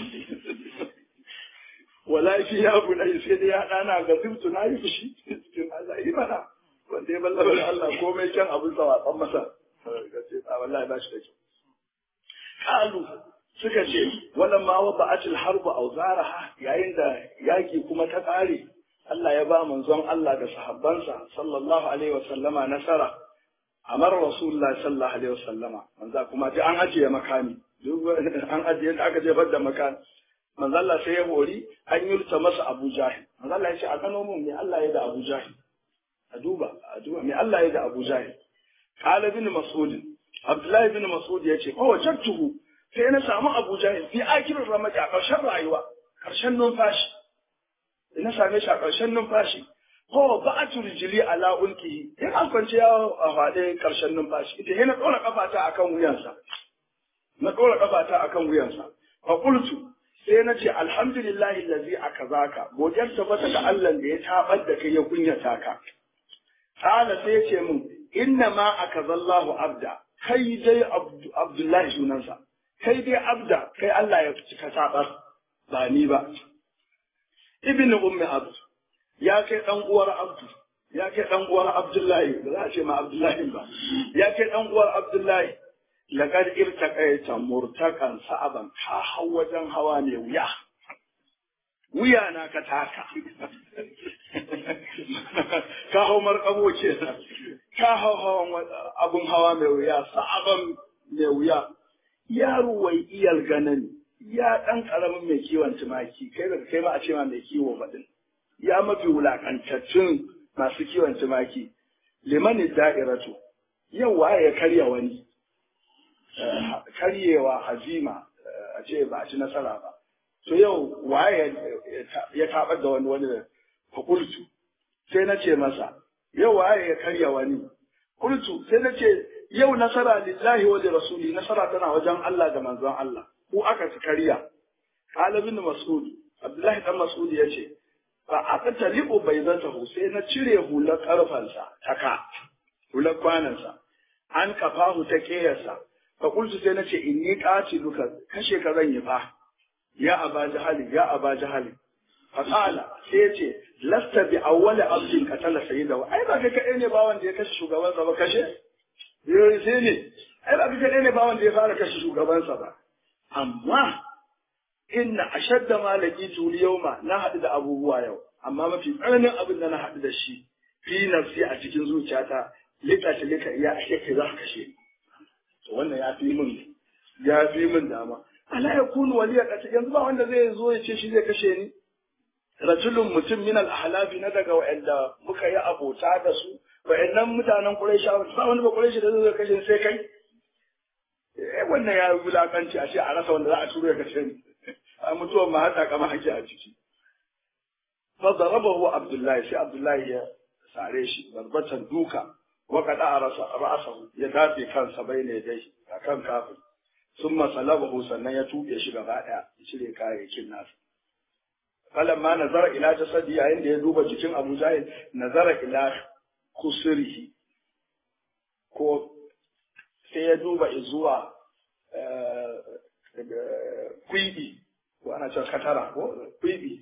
wallahi shi ya bu nai sai dai ya ɗana ga zibtu na yi fushi cikin Allah yi mana wanda ya ballaba da Allah komai kyan abin sa watsan masa ga ce a wallahi ba shi da kyau kalu suka ce wannan ma wa ba'atul harbu auzaraha yayin da yaki kuma ta kare Allah ya ba manzon Allah da sahabbansa sallallahu alaihi wasallama nasara amar rasulullahi sallallahu alaihi wasallama manzo kuma ji an ajiye makami duk an ajiye da aka jefar da makami manzo Allah sai ya hori an yurta masa Abu Jahil manzo Allah ya ce a gano mun me Allah ya da Abu Jahil a duba a duba me Allah ya da Abu Jahil qala bin mas'ud Abdullahi bin Mas'ud ya ce, "Oh, wajattuhu sai na samu Abu Jahil fi akirin ramaji a ƙarshen rayuwa, ƙarshen numfashi. Na same shi a ƙarshen numfashi. Ko ba a turjili ala ulkihi, in an kwance ya a faɗe ƙarshen numfashi. Ita sai na ɗora ƙafata akan wuyansa. Na ɗora ƙafata akan wuyansa. Fa qultu sai na ce alhamdulillahi allazi akazaka godiyar tabbata ga Allah da ya tabar da kai ya kunyata ka. Kala sai ya ce min inna ma akazallahu abda kai dai Abdullahi sunansa. kai dai abda kai Allah ya cika sabar ba ni ba ibnu ummi abd ya kai dan uwar abdu ya kai dan uwar abdullahi ba za a ce ma abdullahi ba ya kai dan uwar abdullahi laqad irtaqaita murtaqan sa'aban ka hau wajen hawa ne wuya wuya na ka taka ka hau markabo ce ka hau hawan abun hawa mai wuya sa'aban mai wuya yaro wai iyal ganin ya ɗan ƙaramin mai kiwon tumaki kai daga kai ma a ce ma mai kiwo faɗin ya mafi wulaƙantattun masu kiwon tumaki limani da'iratu yau waye ya karya wani karyewa hazima a ce ba a ci nasara ba to yau waye ya taɓar da wani wani da fakultu sai na ce masa yau waye ya karya wani kultu sai na ce yau nasara lillahi wa rasuli nasara tana wajen Allah da manzon Allah ko aka ci kariya qala bin mas'ud abdullahi dan mas'ud yace fa aka talibu baydatahu sai na cire hular karfansa taka hular kwanansa an kafahu ta kiyarsa fa qultu sai na ce inni qatiluka kashe ka zan yi fa ya aba jahali ya aba jahali fa qala sai yace lasta bi awwali abdin qatala sayyidahu ai ba kai kadai ne ba wanda ya kashe shugabansa ba kashe yoyi sai ne ai ba kaɗai ne ba wanda ya fara kashe shugabansa ba amma inna ashadda malaki tuli yauma na haɗu da abubuwa yau amma mafi tsananin abin da na haɗu da shi fi nafsi a cikin zuciyata lika ta lika iya a kai za ka kashe to wannan ya fi min ya fi min dama ala ya kunu waliya kace yanzu ba wanda zai zo ya ce shi zai kashe ni rajulun mutum min al-ahlafi na daga wa'anda muka yi abota da su wa'annan mutanen Quraysha ba wani ba Qurayshi da zai kashe sai kai eh wannan ya wulakanci a ce a rasa wanda za a turo ya kashe ni a mutuwar ma hata kama hake a ciki fa darabahu Abdullahi sai Abdullahi ya sare shi barbatan duka wa qada rasa ra'sahu ya dafe kansa bayne dai akan kafin summa salabahu sannan ya tuɓe shi gaba daya ya cire kayayyakin nasa falamma nazara ila jasadi yayin da ya duba jikin Abu Jahil nazara ila kusurihi ko sai ya duba zuwa kwibi ko ana cewa katara ko kwibi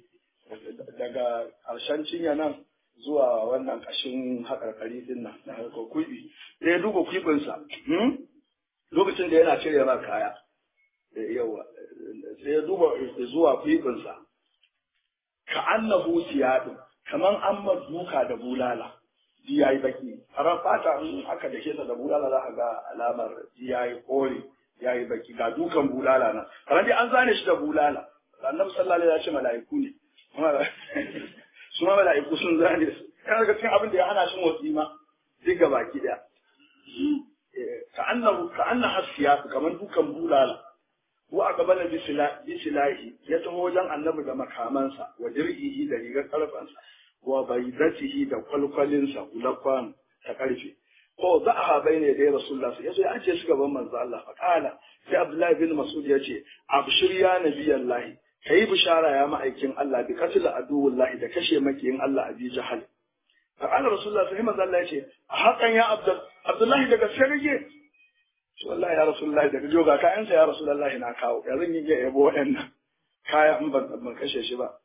daga ƙarshen cinya nan zuwa wannan ƙashin haƙarƙari din nan da harkar kuɓi sai ya duba kuɓinsa lokacin da yana cire ma kaya yawa sai ya duba zuwa kuɓinsa ka annahu siyadin kaman an ma duka da bulala ji yayi baki farar fata in aka dake sa da bulala za a ga alamar ji yayi kore yayi baki ga dukan bulala nan kamar dai an zane shi da bulala annabi sallallahu alaihi wasallam ya ce mala'iku ne su ma mala'iku sun zane su yana daga cikin abin da ya hana shi motsi ma duk ga baki daya ka annahu ka anna hasiya kamar dukan bulala wa aqbala bi silahi ya taho wajen annabi da makamansa wa dir'ihi da rigar karfansa wa baydatihi da kwalkwalinsa ulafan ta karfe ko za a bai ne da rasulullah sai yazo ya ace su gaban manzo Allah fa kala sai abdullahi bin mas'ud ya ce abshir ya nabiyallahi kai bishara ya ma'aikin Allah bi qatl aduwullahi da kashe makiyin Allah abi jahal fa kala rasulullah sai manzo Allah ya ce a hakan ya abdullahi daga sarge wallahi ya rasulullahi daga joga kayansa ya rasulullahi na kawo ya zan yi ga yabo waɗannan kaya in ban ban kashe shi ba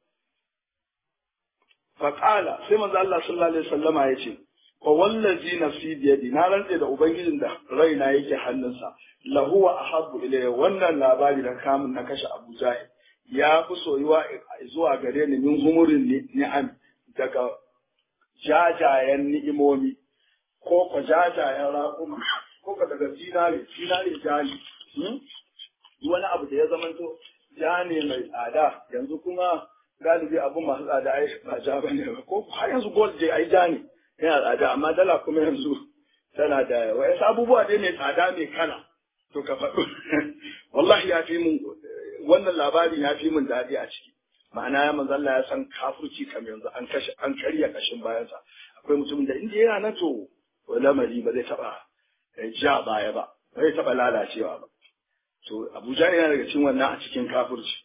fa qala sai manzo Allah sallallahu alaihi wasallama ya ce wa wallazi nafsi bi yadi na rantse da ubangijin da raina yake hannunsa lahu wa ahabbu ilayya wannan labari da kamun na kashe Abu Jahil ya fi soyuwa zuwa gare ni min humurin ni'am daga jajayen ni'imomi ko ko jajayen raƙuma ko ka daga zinare zinare jani wani abu da ya zamanto ja ne mai tsada yanzu kuma galibi abu masu tsada ai ba ja bane ba ko har yanzu gold dai ai ja ne yana tsada amma dala kuma yanzu tana da wasu abubuwa dai mai tsada mai kala to ka faɗo wallahi ya fi mun wannan labarin ya fi mun daɗi a ciki ma'ana ya manzo Allah ya san kafirci kam yanzu an kashe an karya kashin bayansa akwai mutumin da inda yana nan to lamari ba zai taɓa ja baya ba bai taɓa lalacewa ba to abuja yana daga cikin wannan a cikin kafirci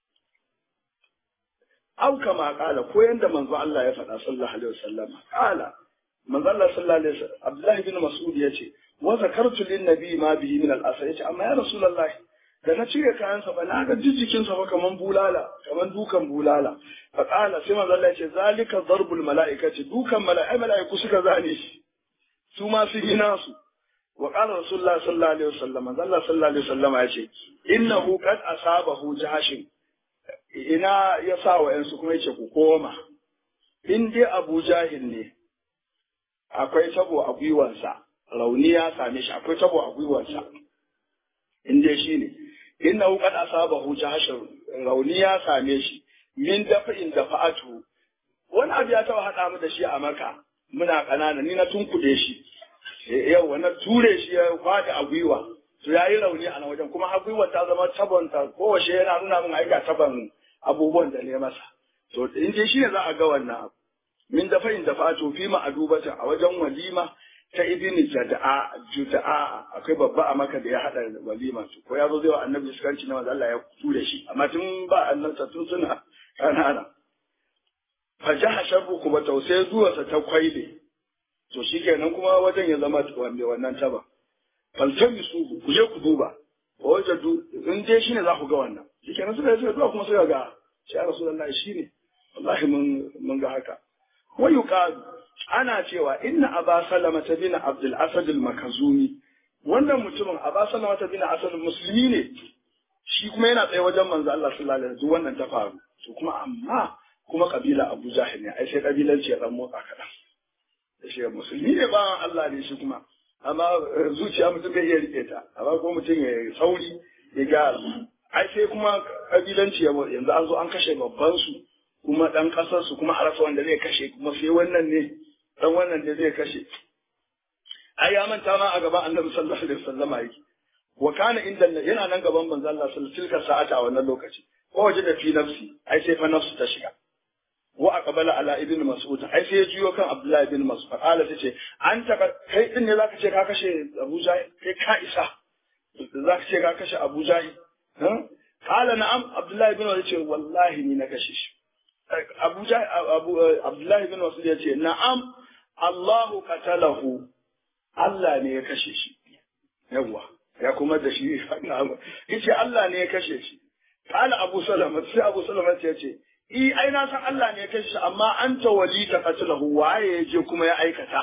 au kama kala ko yanda manzo Allah ya faɗa sallallahu alaihi wasallam kala manzo Allah sallallahu alaihi wasallam Abdullahi bin Mas'ud yace wa zakartu lin nabi ma bihi min al asr yace amma ya rasulullahi da na cire kayansa ba na ga jijjikin sa ba kaman bulala kaman dukan bulala fa kala sai manzo Allah yace zalika darbul malaikati dukan mala'ikai mala'iku suka zane shi su ma su yi nasu وقال رسول الله صلى الله عليه وسلم الله صلى الله عليه وسلم yace innahu qad asabahu jahshin ina ya sa wa yansu kuma yace ku koma in dai Abu Jahil ne akwai tabo a gwiwansa rauni ya same shi akwai tabo a gwiwansa in dai shi ne innahu qad asabahu jahshin rauni ya same shi min dafa'in dafa'atu wani abu ya taba hada mu da shi a maka muna kanana ni na tunkuɗe shi yau na ture shi ya faɗi a gwiwa to ya yi rauni a nan wajen kuma har gwiwar ta zama tabonta kowace yana nuna min aika taban abubuwan da ne masa to in dai shi ne za a ga wannan abu min dafa in dafa to fi ma adubata a wajen walima ta ibini jada'a juda'a akwai babba a maka da ya hada walima to ko ya zo zai wa annabi iskanci na wanda Allah ya ture shi amma tun ba annabta tun suna kanana fa jaha sharru kuma tausai zuwarsa ta kwaile to shi kenan kuma wajen ya zama wanda wannan taba faltan su ku je ku duba wa wajadu in dai shine za ku ga wannan shi kenan suka yi zuwa kuma suka ga shi rasulullahi shine wallahi mun mun ga haka wa yuqalu ana cewa inna aba salama ta bin abdul asad al makazumi wannan mutumin aba salama ta bin asad musulmi ne shi kuma yana tsaye wajen manzo Allah sallallahu alaihi wasallam wannan ta faru to kuma amma kuma kabila Abu Jahil ne ai sai kabilanci ya dan motsa kadan da shi musulmi ne ba Allah ne shi kuma amma zuciya mutum bai iya rike ta amma ko mutum ya sauri ya ga ai sai kuma kabilanci yanzu an zo an kashe babban su kuma dan kasar su kuma a rasa wanda zai kashe kuma sai wannan ne dan wannan ne zai kashe ai ya manta ma a gaban Annabi sallallahu alaihi wasallam yake wa kana inda yana nan gaban manzo Allah sallallahu alaihi wasallam sa'ata a wannan lokaci ko waje da fi nafsi ai sai fa nafsu ta shiga wa aqbala ala ibn mas'ud ai sai ya juyo kan abdullahi ibn mas'ud qala tace an ta kai din ne zaka ce ka kashe abu jahil kai ka isa zaka ce ka kashe abu jahil qala na'am abdullahi ibn mas'ud ce wallahi ni na kashe shi abu abu abdullahi ibn mas'ud ya ce na'am Allahu qatalahu Allah ne ya kashe shi yawa ya kuma da shi yace Allah ne ya kashe shi qala abu salama sai abu salama ya ce i ai na san Allah ne ya kashe shi amma an ta wali ta qatlahu waye ya je kuma ya aikata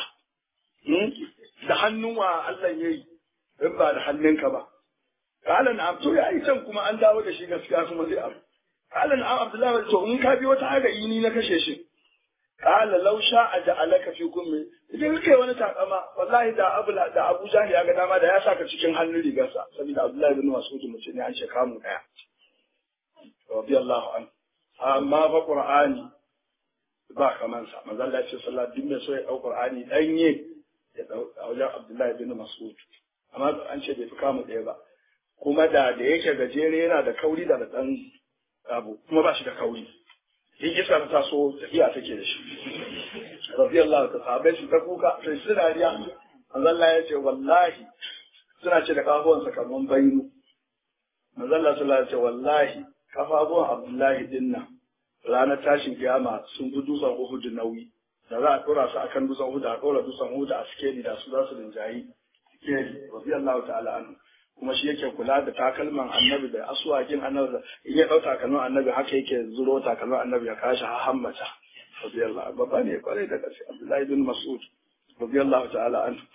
da hannun wa Allah ya yi in ba da hannunka ba qala na'am to ya yi can kuma an dawo da shi gaskiya kuma zai abu qala na'am abdullahi to in ka bi wata haga ni na kashe shi qala law sha'a ja'alaka fi kummi idan kai wani takama wallahi da abu da Abu Jahl ya ga dama da ya saka cikin hannun rigarsa saboda Abdullahi bin Mas'ud mutum ne an sheka mu daya radiyallahu anhu amma fa Qur'ani ba kaman sa manzo Allah ya ce sallallahu alaihi wasallam so ya dau Qur'ani danye ya dau a wajen Abdullahi bin Mas'ud amma an ce bai fi kamu daya ba kuma da da yake gajere yana da kauri da dan abu kuma ba shi da kauri in iska ta taso tafiya take da shi radiyallahu ta sahabbai su ta kuka sai su dariya manzalla ya ce wallahi suna ce da kafuwansa kaman bainu manzalla sallallahu alaihi ce wallahi kafafuwan abdullahi dinna ranar tashin kiyama sun fi dutsen uhud nauyi da za a dora su akan dutsen uhud a dora dutsen uhud a sikeli da su za su rinjayi sikeli radiyallahu ta'ala anhu kuma shi yake kula da takalman annabi da asuwakin annabi in ya dau takalman annabi haka yake zuro takalman annabi ya kashi ha hammata radiyallahu babba ne kwarai da gaske Abdullahi bin Mas'ud radiyallahu ta'ala an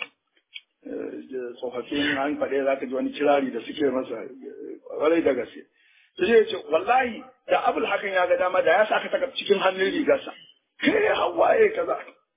tsofaffin an faɗe za ka ji wani kirari da suke masa kwarai da gaske sai ya ce wallahi da abul hakan ya ga dama da ya saka ta cikin hannun rigarsa kai hawaye kaza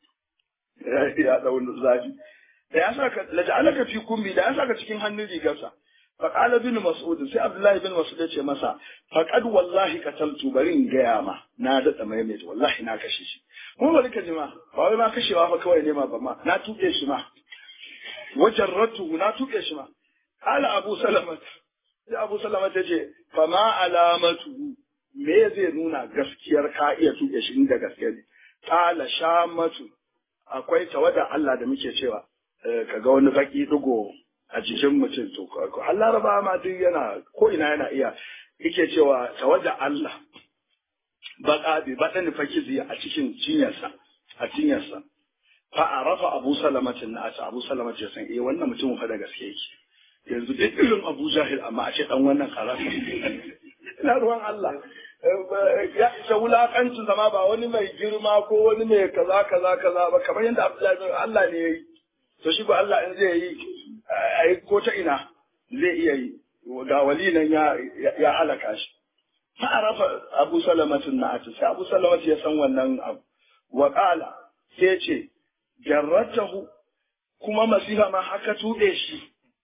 ya dau zafi da ya saka laja'alaka fi kumbi da ya saka cikin hannun rigarsa fa qala bin mas'ud sai abdullahi bin mas'ud ya ce masa faqad wallahi qataltu bari in gaya ma na da maimaita wallahi na kashe shi kuma bari ka ji ma ba wai ma kashewa fa kawai ne ma ba ma na tuke shi ma wajarratu na tuke shi ma qala abu salama sai abu salama ta ce fa ma alamatu me zai nuna gaskiyar ka iya tuke shi inda gaskiya ne qala shamatu akwai tawada Allah da muke cewa ka ga wani baki digo a jikin mutum to har laraba ma duk yana ko ina yana iya yake cewa tawaja Allah baka bi badan fakizi a cikin cinyarsa a cinyarsa fa arafa Abu Salamatin na ta Abu Salamat ya san eh wannan mutum fa da gaske yake yanzu duk irin Abu Jahil amma a ce dan wannan karasa ina ruwan Allah ya isa wulakancin zama ba wani mai girma ko wani mai kaza kaza kaza ba kamar yadda Abdullahi Allah ne ya yi to shi ba Allah in zai yi ai ko ta ina zai iya yi ga wali nan ya ya halaka shi fa arafa Abu Salamatin na sai Abu Salamat ya san wannan abu wa qala sai ce jarratahu kuma masiha ma haka tuɗe shi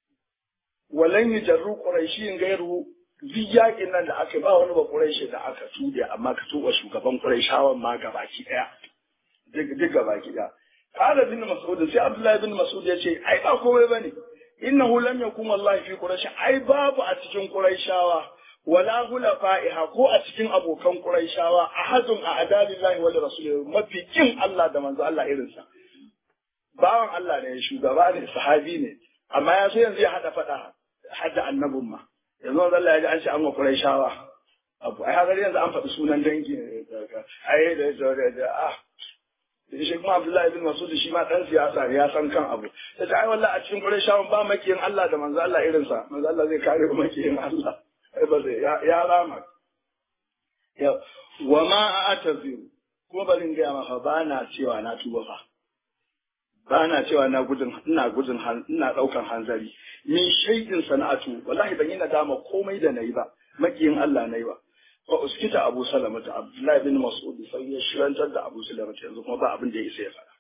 walan yujarru quraishin gairu duk yakin nan da aka ba wani ba quraishi da aka tuɗe amma ka tuba shugaban quraishawan ma gabaki daya duk gabaki daya قال ابن مسعود سي عبد الله بن مسعود yace ai ba komai bane innahu lam yakun wallahi fi quraish ai babu a cikin quraishawa wala hulafa'iha ko a cikin abokan quraishawa ahadun a adalillahi wa rasulihi mafi kin Allah da manzo Allah irin sa bawan Allah ne shugaba ne sahabi ne amma ya so yanzu ya hada fada hadda annabun ma yanzu Allah ya ji an ce an wa quraishawa abu ai har yanzu an faɗi sunan dangi ai da da ah shi kuma Abdullahi bin Masud shi ma dan siyasa ya san kan abu sai ta ai wallahi a cikin Qurayshawan ba makiyin Allah da manzo Allah irin sa manzo Allah zai kare makiyin Allah ai ba zai ya rama ya wa ma ataziru kuma barin ga maka ba na cewa na tuba fa ba na cewa na gudun ina gudun ina daukan hanzari min shaidin sana'atu wallahi ban yi nadama komai da nayi ba makiyin Allah nayi ba fa uskita Abu Salama ta Abdullahi bin Mas'ud sai ya shirantar da Abu Salama ta yanzu kuma ba abin da ya isa ya faɗa.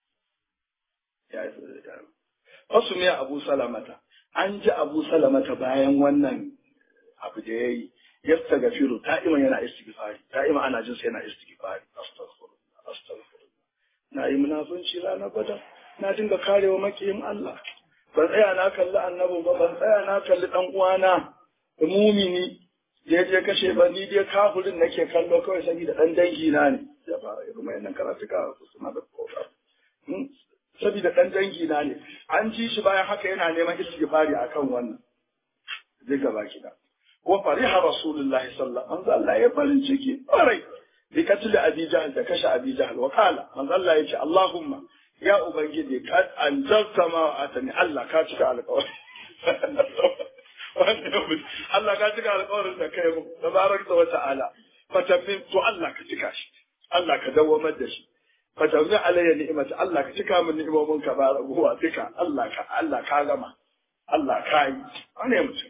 Ya isa ya Wasu miya Abu Salamata an ji Abu Salamata bayan wannan abu da ya yi yasta gafiru ta'iman yana istighfari ta'iman ana jin sai yana istighfari astaghfirullah astaghfirullah na yi munafunci ranar bada na dinga karewa makiyin Allah ban tsaya na kalli annabi ba ban tsaya na kalli dan uwana mumini je je kashe ba ni dai kafirin nake kallo kawai saboda dan dangi na ne ya fara irin wayannan karatuka suna da kofa saboda dan dangi na ne an ji shi bayan haka yana neman istighfari akan wannan zai gaba kida wa fariha rasulullahi sallallahu alaihi wasallam Allah ya farin ciki ƙwarai bi katil abi jahl da kashe abi jahl wa qala manzo Allah ya ce Allahumma ya ubangiji kad anzalta ma atani Allah ka cika alƙawari Allah ka cika alƙawarin da kai mu tabarakta wa ta'ala fatamin to Allah ka cika shi Allah ka dawamar da shi fatamin alayya ni'imata Allah ka cika min ni'imomin ka ba raguwa duka Allah ka Allah ka gama Allah ka yi wane mutum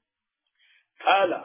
kala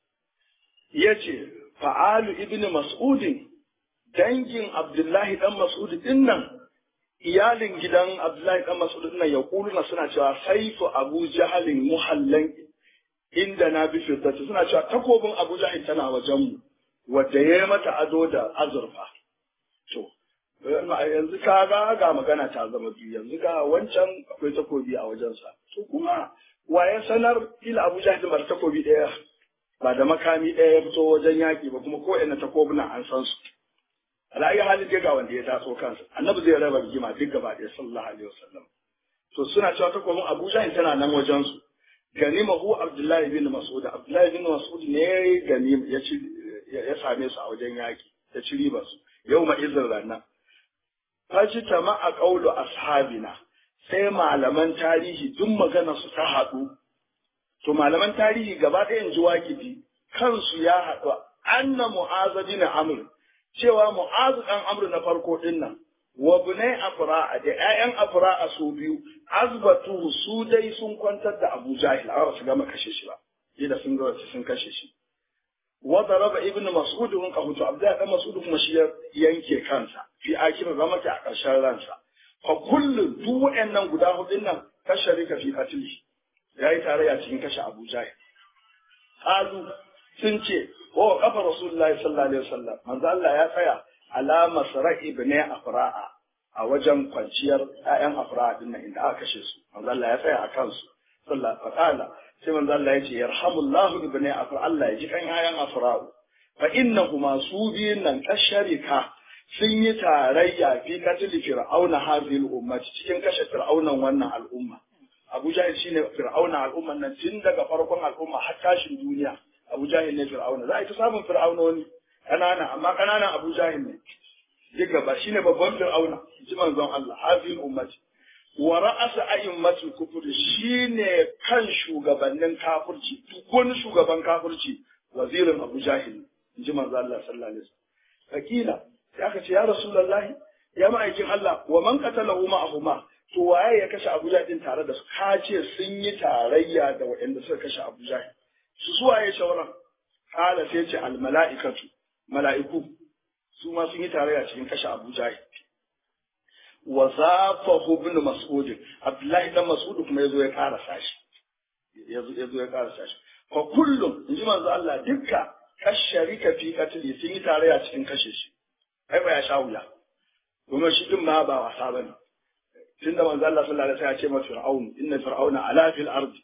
yace fa'alu ibnu mas'udin dangin abdullahi dan mas'ud din nan iyalin gidan abdullahi dan mas'ud din nan ya kuluna suna cewa saifu abu jahalin muhallan inda na bi fiddati suna cewa takobin abu jahil tana wajen mu wadda ya mata ado da azurfa to yanzu ka ga ga magana ta zama biyu yanzu ga wancan akwai takobi a wajensa to kuma waye sanar ila abu jahil bar takobi daya ba da makami ɗaya ya fito wajen yaƙi ba kuma ko ina takobuna an san su ala'ayi halin dai ga wanda ya taso kansa annabi zai raba rigima duk gaba ɗaya sallallahu alaihi wasallam to suna cewa takobin abu jahil tana nan wajen su ganimahu abdullahi bin mas'ud abdullahi bin mas'ud ne ganim ya ci ya same su a wajen yaƙi ya ci riba su yau ma izin ranar faji a ƙaulu ashabina sai malaman tarihi duk magana su ta haɗu to malaman tarihi gaba ɗaya in ji waƙifi kansu ya haɗu anna mu'azu bin amr cewa mu'azu ɗan amr na farko ɗin nan wa bunai afra'a da ƴaƴan afra'a su biyu azbatu su dai sun kwantar da abu jahil a su gama kashe shi ba da sun ga sun kashe shi wa daraba ibnu mas'ud hun qahutu abdullahi dan mas'ud kuma shi yanke kansa fi akira zamata a ƙarshen ransa fa kullu duk waɗannan guda hudun nan kasharika fi qatli yayi tarayya cikin kashe abu jahil qalu sun ce wa kafa rasulullahi sallallahu alaihi wasallam manzo Allah ya tsaya ala masra ibni afra'a a wajen kwanciyar ƴaƴan afra'a din nan inda aka kashe su manzo Allah ya tsaya a kansu sallallahu alaihi sai manzo Allah ya ce yarhamullahu ibni afra Allah ya ji kan ƴaƴan afra'u fa innahuma su biyun nan kasharika sun yi tarayya fi katili fir'auna hadhihi al-ummati cikin kashe fir'aunan wannan al'umma Abu Jahil shine fir'auna al'umman nan tun daga farkon al'umma har tashin duniya Abu Jahil ne fir'auna za a yi ta samun fir'aunoni ƙanana amma ƙananan Abu Jahil ne duk gaba shine babban fir'auna ji manzon Allah hadhihi al-ummati wa ra'asa a'immatul kufur shine kan shugabannin kafirci duk wani shugaban kafirci wazirin Abu Jahil ji manzon Allah sallallahu alaihi wasallam fakila sai aka ce ya rasulullahi ya ma'aikin Allah wa man qatalahu ma'ahuma to waye ya kashe Abu Jahil din tare da su ka ce sun yi tarayya da waɗanda suka kashe Abu Jahil su suwaye shauran kala sai ce al mala'ikatu mala'iku su ma sun yi tarayya cikin kashe Abu Jahil wa zafahu ibn Mas'ud Abdullahi dan Mas'ud kuma yazo ya karasa shi yazo yazo ya karasa shi fa kullum inji manzo Allah dukka kasharika fi katli sun yi tarayya cikin kashe shi ai ba ya sha wuya kuma shi din ma ba wasa bane tunda manzo Allah sallallahu alaihi wasallam ya ce ma fir'aun inna fir'auna ala fil ardi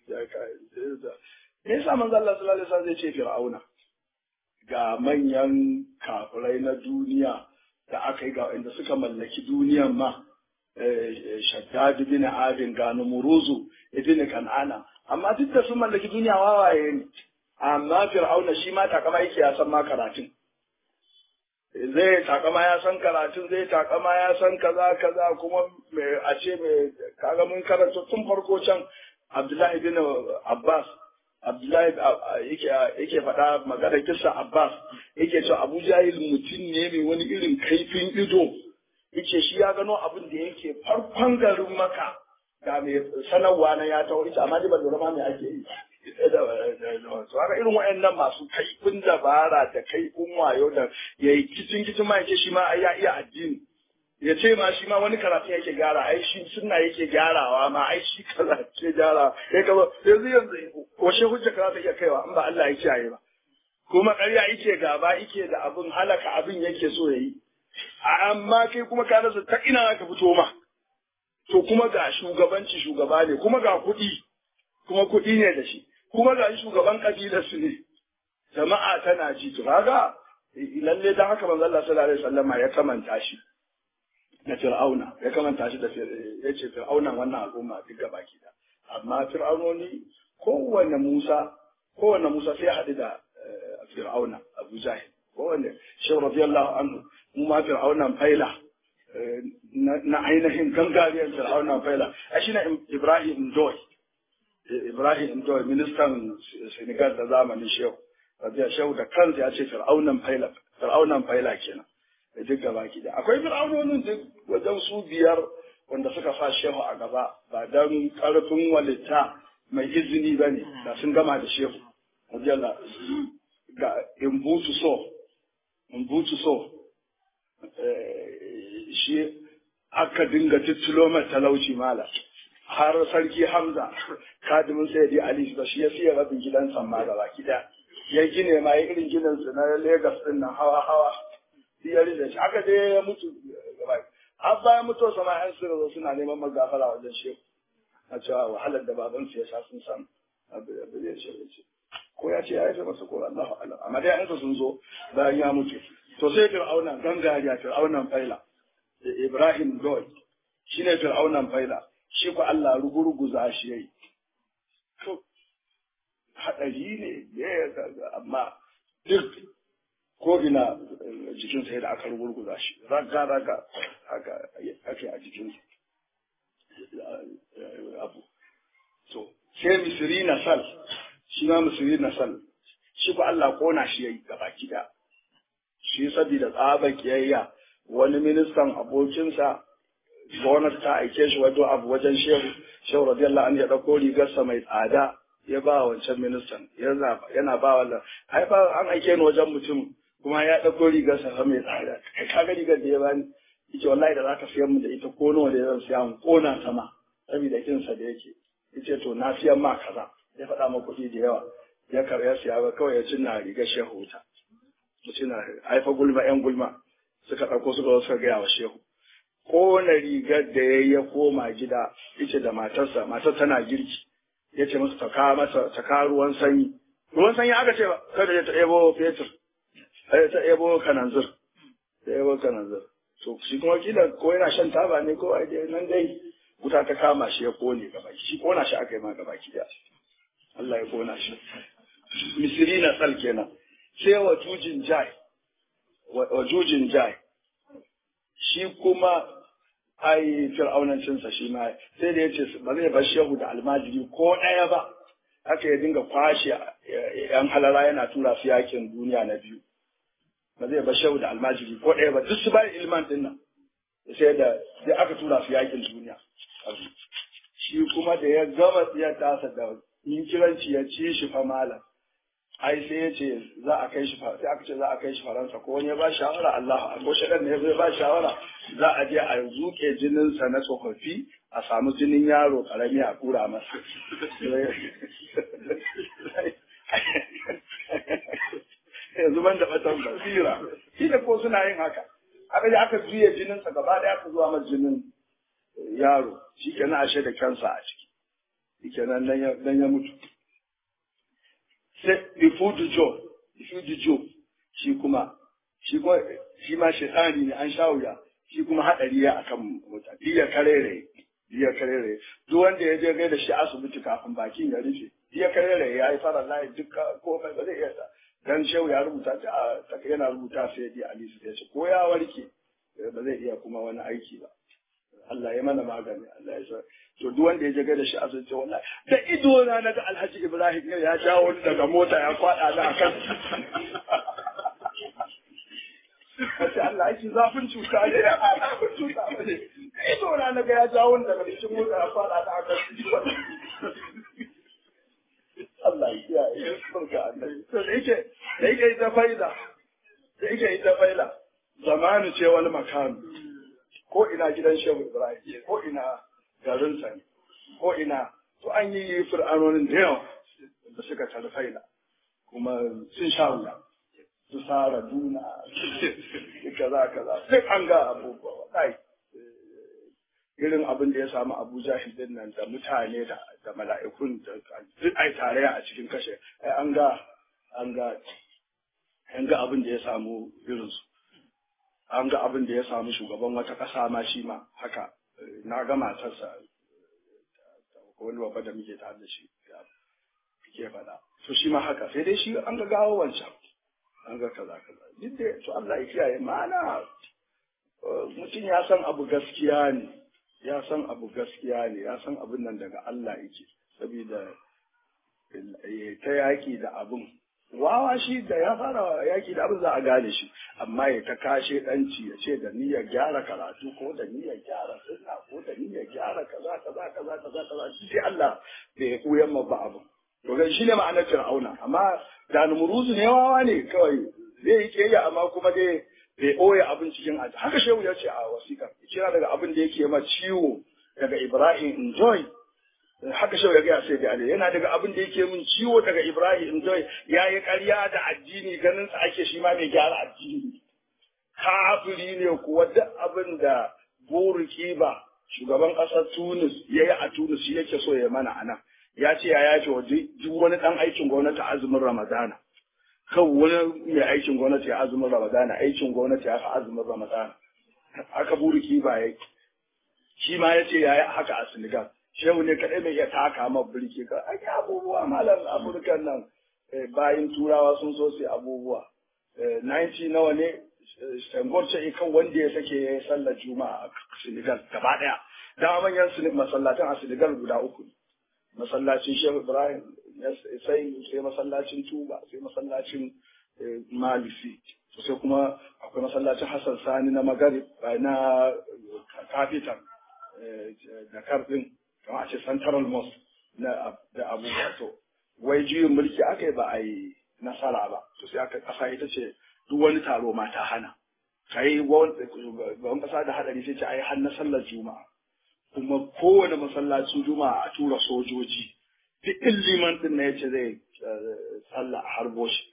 me yasa manzo Allah sallallahu alaihi wasallam zai ce fir'auna ga manyan kafirai na duniya da aka yi ga inda suka mallaki duniyan ma shaddad bin adin ga numuruzu ibn kan'ana amma duk da sun mallaki duniya wawaye ne amma fir'auna shi ma takama yake ya san ma karatun zai takama ya san karatun zai takama ya san kaza kaza kuma a ce mai kaga mun karanta tun farko can abdullahi bin abbas abdullahi yake yake faɗa magana kissa abbas yake cewa abu jahil mutum ne mai wani irin kaifin ido yake shi ya gano abin da yake farkon garin maka ga mai sanarwa na ya tawo ita amma ba lura ma me ake yi to haka irin waɗannan masu kaifin dabara da kaifin wayo da ya yi kicin kicin ma yake shi ma ya iya addini ya ce ma shi ma wani karatu yake gyara ai shi sunna yake gyarawa ma ai shi kaza ce gyara kai kaza yanzu yanzu washe hujja kaza ta iya kaiwa in ba Allah ya kiyaye ba kuma ƙarya yake gaba yake da abin halaka abin yake so yayi amma kai kuma ka rasa ta ina ka fito ma to kuma ga shugabanci shugaba ne kuma ga kuɗi kuma kuɗi ne da shi kuma ga shugaban kabilar su ne jama'a tana ji to kaga lalle dan haka manzo Allah sallallahu alaihi wasallam ya kamanta shi da fir'auna ya kamanta shi da ya ce fir'auna wannan al'umma duk gaba ki da amma fir'aunoni kowanne Musa kowanne Musa sai haɗu da fir'auna Abu Jahil kowanne shi radiyallahu anhu mu ma fir'aunan faila na ainihin gangariyar fir'aunan faila a shi na Ibrahim Ndoy Ibrahim Ndoy ministan Senegal da zamanin shehu rabiya shehu da kansa ya ce fir'aunan faila fir'aunan faila kenan da duk gaba ki da akwai fir'aunonin duk wajen su biyar wanda suka sa shehu a gaba ba dan karfin walitta mai izini ba ne da sun gama da shehu radiyallahu ga in butu so in butu so shi aka dinga tittulo mai talauci mala har sarki hamza kadimin sayyidi ali ba shi ya siya rabin gidan samma gaba kida ya gine ma ya irin ginin su na Legas din nan hawa hawa ya da shi aka je ya mutu gaba har bayan mutuwa sama yan sirri zo suna neman magafara wajen shehu a cewa wahalar da baban su ya sha sun san abu da zai ce ce ko ya ce ya yi masa ko Allah alam amma dai yansa sun zo bayan ya mutu to sai fir'auna gangariya fir'aunan faila Ibrahim Goy shine fir'aunan faila shi ko Allah ruguruguza shi yayi to hadari ne ya amma duk ko ina jikin sai da aka rugurguza shi raga raga haka ake a jikin abu to sai misiri na sal shi ma misiri na sal shi ko Allah kona shi yayi gaba kida shi saboda tsaba kiyayya wani ministan abokinsa gwamnati ta aike shi wato abu wajen shehu shehu radiyallahu anhu ya dauko rigarsa mai tsada ya ba wancan ministan yana ba wannan ai ba an aike ni wajen mutum kuma ya ɗauko rigar sa mai tsada kai ka ga rigar da ya bani yace wallahi da zaka siyan mu da ita ko nawa da zan siya mu kona sama saboda kin sa da yake yace to na siyan ma kaza ya faɗa ma kuɗi da yawa ya karya siya ba kawai ya cinna rigar shehu ta mutum na haifa gulma yan gulma suka ɗauko suka zo suka gaya wa shehu kona rigar da ya ya koma gida yace da matarsa matar tana girki ya ce musu ta kawo masa ta kawo ruwan sanyi ruwan sanyi aka ce kada ya ta ebo fetur ai ta ebo kananzir ta ebo kananzir to shi kuma kila ko yana shan taba ne ko ai dai nan dai wuta ta kama shi ya kone gaba shi kona shi aka yi ma gaba ki Allah ya kona shi misiri na tsal kenan sai wa jujin jai wa jujin jai shi kuma ai fir'aunancinsa shi ma sai da ya ce ba zai bar shehu da almajiri ko ɗaya ba haka ya dinga kwashe yan halara yana tura su yakin duniya na biyu ba zai bar shehu da almajiri ko ɗaya ba duk su bayan ilman din nan sai da sai aka tura su yakin duniya shi kuma da ya gama tsiyar tasa da yin kiranci ya ci shi fa malam ai sai ya ce za a kai shi sai aka ce za a kai shi faransa ko wani ya ba shawara Allah ko shaɗan ne zai ba shawara za a je a zuke jininsa na tsofaffi a samu jinin yaro karami a kura masa yanzu ban da batan basira shi da ko suna yin haka aka je aka juya jininsa gaba ɗaya aka zuwa masa jinin yaro shi kenan ashe da kansa a ciki shi kenan nan ya mutu sai ifudu jo ifudu jo shi kuma shi kuma shi ma shaitani ne an sha wuya shi kuma hadari ya akan mota diya karere diya karere duk wanda ya je gai da shi asibiti kafin bakin ya rufe diya karere ya yi fara layi duka komai ba zai iya ta dan shehu ya rubuta ta yana rubuta sai di ali su ce ko ya warke ba zai iya kuma wani aiki ba Allah ya mana magani Allah ya sa to duk wanda ya je da shi asibiti wallahi da ido na naga Alhaji Ibrahim ya jawo ni daga mota ya kwada da akan Kace Allah ya zafin cuta ne ya zafin cuta ne ido na naga ya jawo ni daga cikin mota ya kwada da akan Allah ya kiyaye barka Allah to da yake da yake ita faida da yake ita faida zamanu ce wani makami ko ina gidan Shehu Ibrahim ko ina garinsa ne ko ina to an yi fir'anonin da yawa da suka tarfaila kuma sun sha wuya su sara duna kaza kaza duk an ga abubuwa wallahi irin abin da ya samu Abu Jahil din nan da mutane da da mala'ikun da duk ai tarayya a cikin kashe ai an ga an ga an ga abin da ya samu irinsu an ga abin da ya samu shugaban wata ƙasa ma shi ma haka na ga matarsa ko wani babba da muke tare da shi ke faɗa to shi ma haka sai dai shi an ga gawo wancan an ga kaza kaza duk da to Allah ya kiyaye ma'ana mutum ya san abu gaskiya ne ya san abu gaskiya ne ya san abin nan daga Allah yake saboda ta yaƙi da abin wawa shi da ya fara yaki da abin za a gane shi amma ya ta kashe ɗanci ya ce da niyyar gyara karatu ko da niyyar gyara sunna ko da niyyar gyara kaza kaza kaza kaza kaza sai Allah bai ya koyan ma ba abu to ga shi ne ma'anar fir'auna amma da numuruzu ne wawa ne kawai zai yi kiyayya amma kuma dai bai ɓoye abin cikin aji haka shehu ya ce a wasiƙar kira daga abin da yake ma ciwo daga Ibrahim enjoy haka shau ya gaya sai da Ali yana daga abin da yake min ciwo daga Ibrahim Joy ya yi ƙarya da addini ganin sa ake shi ma mai gyara addini kafiri ne kuwa duk abin da Burki ba shugaban ƙasar Tunis ya yi a Tunis shi yake so ya mana ana ya ce ya yace wa duk wani ɗan aikin gwamnati azumin Ramadana kan wani mai aikin gwamnati ya azumin Ramadana aikin gwamnati ya fi azumin Ramadana haka Burki ba ya shi ma ya ce ya yi haka a Senegal shehu ne kaɗai mai iya taka ma birki ka ake abubuwa malam afirkan nan bayan turawa sun so su abubuwa 90 nawa ne Senghor ce kan wanda ya sake ya yi sallar juma'a a Senegal gaba ɗaya dama manyan masallatan a Senegal guda uku masallacin Shehu Ibrahim sai sai masallacin Tuba sai masallacin Malisi sai kuma akwai masallacin Hassan Sani na Magarib na Capital da Karbin kamar a ce central mosque na da abubuwa to wai juyin mulki aka yi ba a yi nasara ba to sai aka kasa ita ce duk wani taro ma ta hana kai gaban kasa da hadari sai ce ai har na sallar juma'a kuma kowane masallacin juma'a a tura sojoji duk liman din na yace zai sallah a harbo shi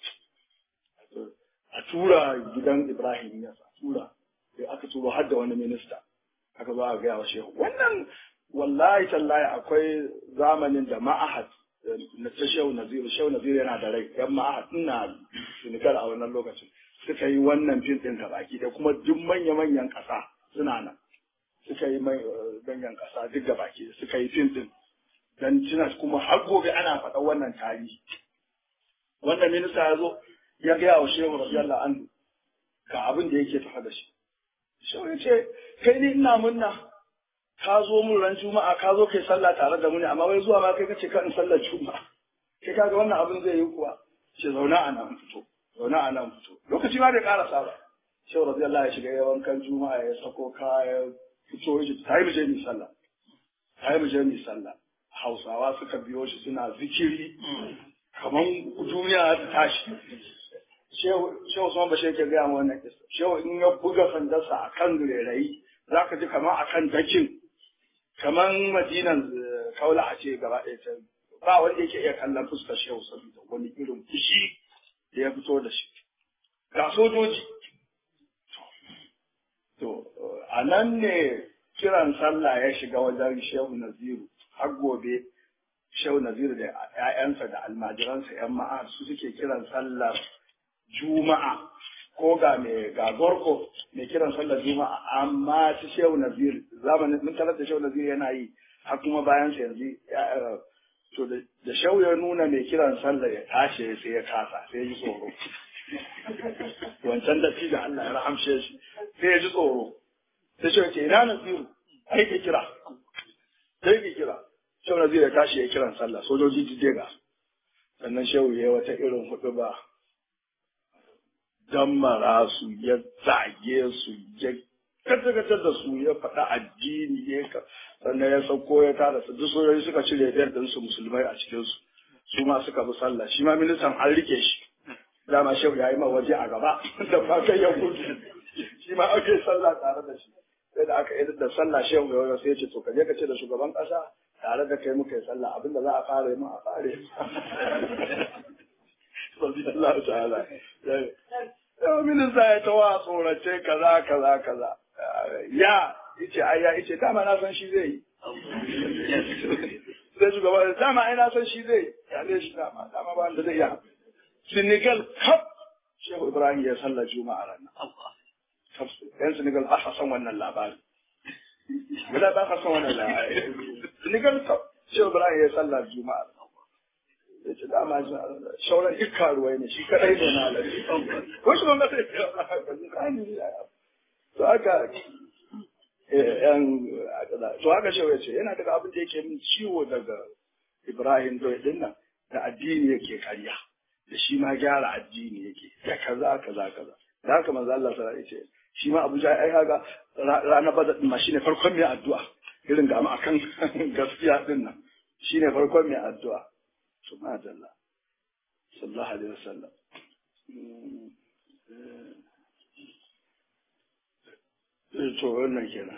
a tura gidan ibrahim ya tura sai aka turo har da wani minista aka zo a gaya wa shehu wannan wallahi tallahi akwai zamanin da ma'ahad na ta shehu naziru shehu naziru yana da rai yan ma'ahad ina senegal a wannan lokacin suka yi wannan fim ɗin ga baki da kuma duk manya-manyan ƙasa suna nan suka yi manyan ƙasa duk ga baki suka yi fim ɗin dan tuna kuma har gobe ana faɗa wannan tarihi wannan minista ya zo ya gaya wa shehu radiyallahu anhu ga abin da yake tafa da shi shehu ya ce kai ni ina munna ka zo mun ran juma'a ka zo kai sallah tare da mu ne amma wai zuwa ma kai kace kan sallar juma'a kai kaga wannan abin zai yi kuwa ce zauna a nan fito zauna a nan fito lokaci ma bai karasa ba shehu radiyallahu ya shiga ya wankan juma'a ya sako kaya fito ya ta yi muje ni sallah ta yi muje ni sallah hausawa suka biyo shi suna zikiri kaman duniya ta tashi shehu Usman Bashir ke gaya wannan kisa shehu in ya buga sandarsa akan rairayi zaka ji kamar akan dakin kamar madinan kaula a ce gaba ɗaya ta ba wanda yake iya kallon fuskar shehu saboda wani irin fushi da ya fito da shi ga sojoji to a nan ne kiran sallah ya shiga wajen shehu naziru har gobe shehu naziru da 'ya'yansa da almajiransa 'yan ma'a su suke kiran sallar juma'a ko ga mai ga gorko mai kiran sallar juma'a amma shi shehu nazir zamanin mun tarar da shehu nazir yana yi har kuma bayan sa yanzu to da shehu ya nuna mai kiran sallar ya tashi sai ya kasa sai ya ji tsoro wancan da da Allah ya rahamshe shi sai ya ji tsoro sai shehu ce ina naziru ai ka kira sai ka kira shehu nazir ya tashi ya kiran sallah sojoji jijjega sannan shehu ya yi wata irin hudu ba dammara su ya zage su ya kace da su ya faɗa addini ya ka sannan ya sauko ya tara su duk sojoji suka cire biyar din su musulmai a cikin su su ma suka bi sallah shi ma ministan an rike shi dama shehu ya yi ma waje a gaba da ba kai ya gudu shi ma ake sallah tare da shi sai da aka yi da sallah shehu ya sai ya ce to ka je ka ce da shugaban ƙasa tare da kai muka yi sallah abinda za a fara yi ma a fare Allah ta'ala yau minista ya tawa tsorace kaza kaza kaza ya ice ai ya ice dama na san shi zai yi sai shugaba da dama ai na san shi zai ya ne shi dama dama ba da zai yi Senegal kaf Shehu Ibrahim ya sallar Juma'a ranar yan Senegal ba sa san wannan labari Wala ba ka san wannan labari Senegal kaf Shehu Ibrahim ya sallar Juma'a ya ce dama shauran duk karuwai ne shi kadai ne na alaji ko shi wanda sai to haka yan to haka shi ya ce yana daga abin da yake min ciwo daga Ibrahim Doy din nan da addini yake karya da shi ma gyara addini yake da kaza kaza kaza da haka manzo Allah sallallahu alaihi wasallam shi ma Abu Jahal ai kaga ranar Badar din ma shine farkon mai addu'a irin ga mu akan gaskiya din nan shine farkon mai addu'a subhanallah sallallahu alaihi wasallam to wannan kenan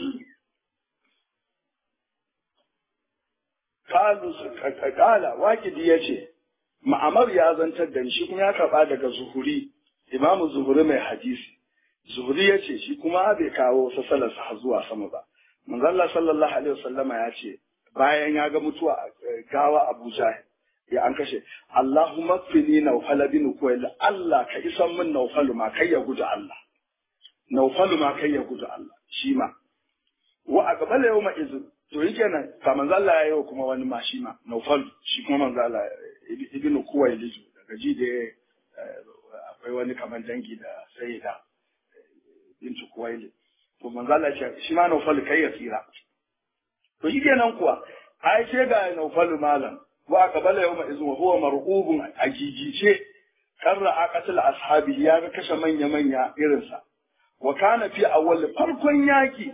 kalu kala wakidi ya ce ma'amar ya zantar da shi kuma ya karɓa daga zuhuri imamu zuhuri mai hadisi zuhuri ya ce shi kuma bai kawo sasalarsa har zuwa sama ba manzalla sallallahu alaihi wasallama ya ce bayan ya ga mutuwa gawa abu jahil ya an kashe Allahumma fini naufal bin kuwail Allah ka isan min naufalu ma kai ya gudu Allah naufalu ma kai ya gudu Allah shi ma wa a gaba yau ma izu to yi kenan ka manzo Allah ya yi kuma wani ma shi ma naufal shi kuma manzo Allah ibn kuwail daga ji da akwai wani kamar dangi da sayyida bintu kuwail to manzo Allah ya shi ma naufal kai ya tsira to yi kenan kuwa ai ce ga naufalu malam wa qabala yawma izin wa huwa marhubun ajijice karra aqatul ashabi ya ga kashe manya manya irinsa wa kana fi awwal farkon yaki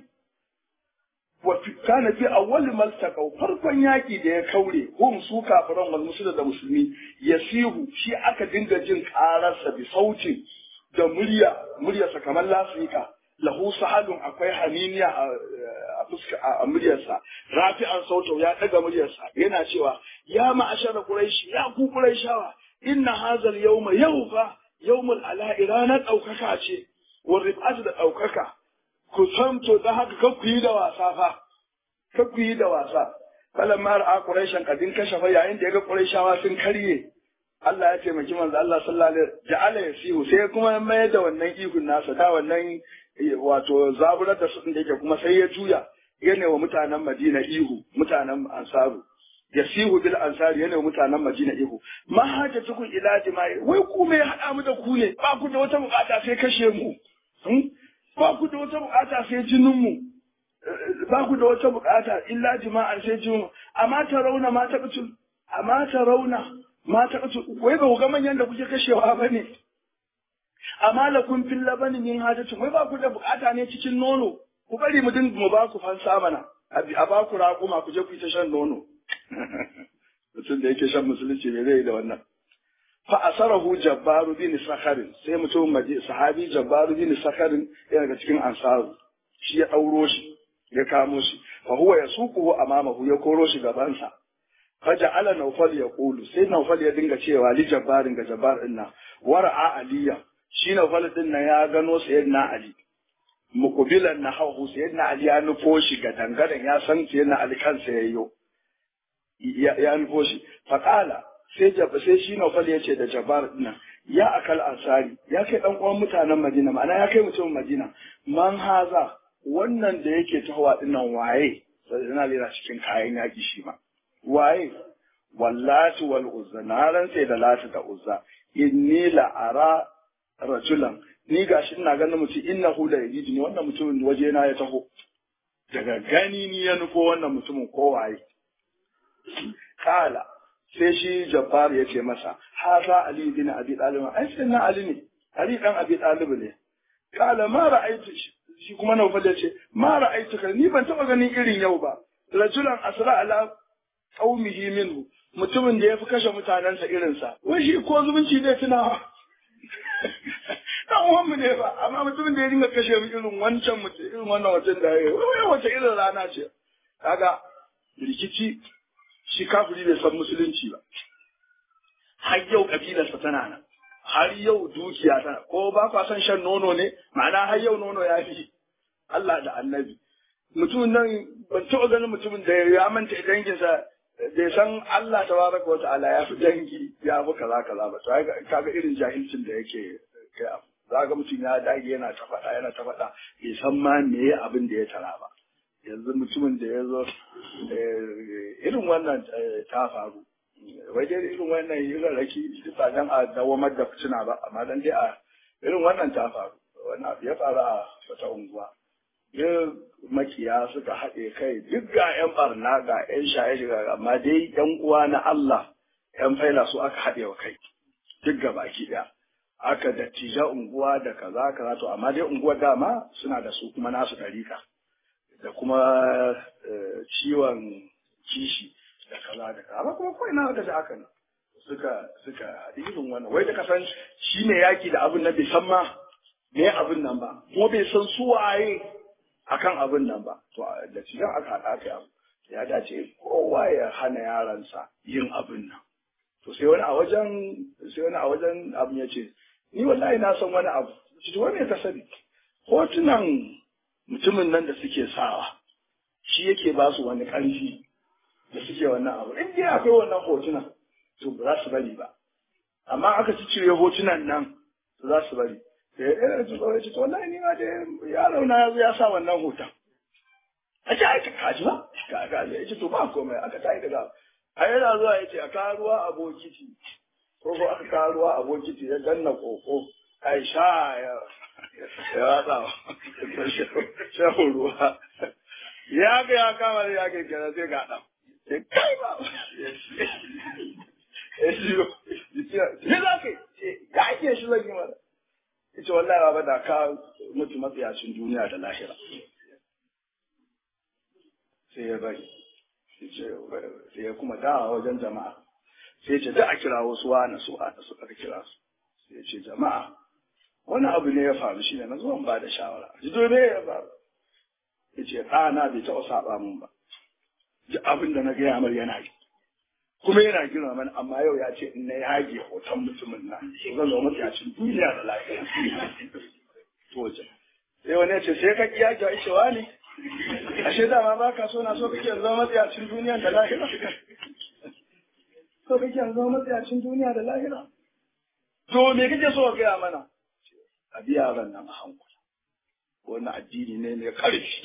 wa kana fi awwal maltaqaw farkon yaki da ya kaure hum su kafiran wal musulmi da musulmi yasihu shi aka dinga jin kararsa bi sautin da murya muryarsa kamar lasika lahu sahalun akwai haniniya a fuska a muryarsa rafi'an sauto ya daga muryarsa yana cewa ya ma'ashara quraishi ya ku quraishawa inna hazal yawma yawfa yawmul ala'i ranar daukaka ce wa rif'atu da daukaka ku santo da haka kan ku yi da wasa fa kan ku yi da wasa falan ma ra'a quraishan kadin kashafa yayin da ya ga quraishawa sun karye Allah ya taimaki manzo Allah sallallahu alaihi wasallam ja'ala yasihu sai kuma mayar da wannan ihun nasa da wannan wato zaburar da su da yake kuma sai ya juya yana wa mutanen Madina ihu mutanen Ansaru yasihu bil ansari yana wa mutanen Madina ihu ma haja tukun ila jima'i wai ku me hada mu da ku ne ba ku da wata bukata sai kashe mu ba ku da wata bukata sai jinin mu ba ku da wata bukata illa jima'an sai jinin amma ta rauna ma ta kutul amma ta rauna ma ta kutul wai ba ku ga manyan da kuke kashewa bane amma lakum fil labani min hajatun wai ba ku da bukata ne cikin nono ku bari mu dinga mu ba ku fansa mana a ba ku raƙuma ku je ku yi ta shan nono mutum da yake shan musulunci ne zai da wannan fa asarahu jabbaru bin sakharin sai mutum maje sahabi jabbaru bin sakharin yana daga cikin ansaru shi ya dauro shi ya kamo shi fa huwa yasuquhu amamahu ya koro shi gabansa faja'ala nawfal yaqulu sai nawfal ya dinga cewa li jabbarin ga jabbar din nan wara'a aliya shi nawfal din nan ya gano sayyidina ali mukubilan na hau sayyidina ali ya nufo shi ga dangaren ya san sayyidina ali kansa yayyo ya nufo shi faqala sai sai shi nawfal ya ce da jabbar din ya akal ansari ya kai dan uwan mutanen madina ma'ana ya kai mutumin madina man haza wannan da yake tahowa dinnan waye sayyidina ali na cikin kayan yaki shi ma waye wallati wal uzza na rantse da lati da uzza inni la ara rajulan ni gashi ina ganin mutum innahu la yajidni wannan mutumin waje na ya taho daga gani ni ya nufo wannan mutumin ko waye kala sai shi jabbar ya ce masa haza ali bin abi talib ai sai na ali ne ali dan abi talib ne kala ma ra'aytu shi kuma naufal ya ce ma ra'aytu ni ban taba ganin irin yau ba rajulan asra ala qaumihi minhu mutumin da ya fi kashe mutanensa irinsa wai shi ko zumunci zai tunawa dan uwanmu ne ba amma mutumin da ya dinga kashe mu irin wancan mutum irin wannan mutum da ya wai wace irin rana ce kaga rikici shi kafiri bai san musulunci ba har yau kabilarsa tana nan har yau dukiya tana ko ba kwa son shan nono ne ma'ana har yau nono ya fi Allah da annabi mutumin nan ban taɓa ganin mutumin da ya manta danginsa bai san Allah tabaraka wa ta'ala ya fi dangi ya fi kaza kaza ba to kaga irin jahilcin da yake kai abu za ga mutum ya dage yana ta faɗa yana ta faɗa bai san ma me abin da ya tara ba yanzu mutumin da ya zo irin wannan ta faru wai dai irin wannan irin raki ba dan a dawamar da fitina ba amma dan dai a irin wannan ta faru wannan abu ya faru a wata unguwa duk makiya suka haɗe kai duk ga 'yan barna ga 'yan shaye-shaye amma dai 'yan uwa na Allah 'yan faila su aka haɗe wa kai duk gabaki ɗaya aka dattija unguwa da kaza kaza to amma dai unguwar dama suna da su kuma nasu ɗarika da kuma ciwon kishi da kaza da kaza amma kuma kawai na aka ji aka nan suka suka haɗi irin wannan wai da kasan shi ne yaki da abin nan bai san ma me abin nan ba kuma bai san su waye akan abin nan ba to da cikin aka haɗa aka abu ya dace kowa ya hana yaransa yin abin nan to sai wani a wajen sai wani a wajen abin ya ce ni wallahi na san wani abu shi wani ka sani hotunan mutumin nan da suke sawa shi yake ba su wani ƙarfi da suke wannan abu in dai akwai wannan hotunan to ba za su bari ba amma aka ci cire hotunan nan to za su bari da ya ɗaya da tsoro ya ce to wallahi ni ma dai yaro na ya zo ya sa wannan hoton a ce ai ka ji ba ka ga ya ce to ba komai aka tayi daga a yana zuwa ya ce a kawo ruwa a bokiti ko ko aka kawo ruwa a bokiti ya danna koko ai sha ya ya watsa shan ruwa ya ga ya kama da ya kai kenan sai ga ɗan sai kai ba ya shigo ya za ka ya ake shi zan yi mana ya ce wallahi ba da ka mutu matsayacin duniya da lahira sai ya bari sai ya kuma dawa wajen jama'a sai ya ce da a kira wasu wani su wani su aka kira su sai ya ce jama'a wani abu ne ya faru shi ne na zuwan ba da shawara ji dole ya faru ya ce ɗana bai taɓa saɓa mun ba ji abin da na gaya mar yana yi kuma yana girma mana amma yau ya ce in na yage hoton mutumin nan zan zama matsayacin duniya da lafiya to sai wani ya ce sai ka ki yage wa cewa ne ashe dama ba ka so na so kake zama matsayacin duniya da lahira so kake zama matsayacin duniya da lahira to me kake so ka gaya mana a biya ran nan a hankula wannan addini ne mai ƙarfi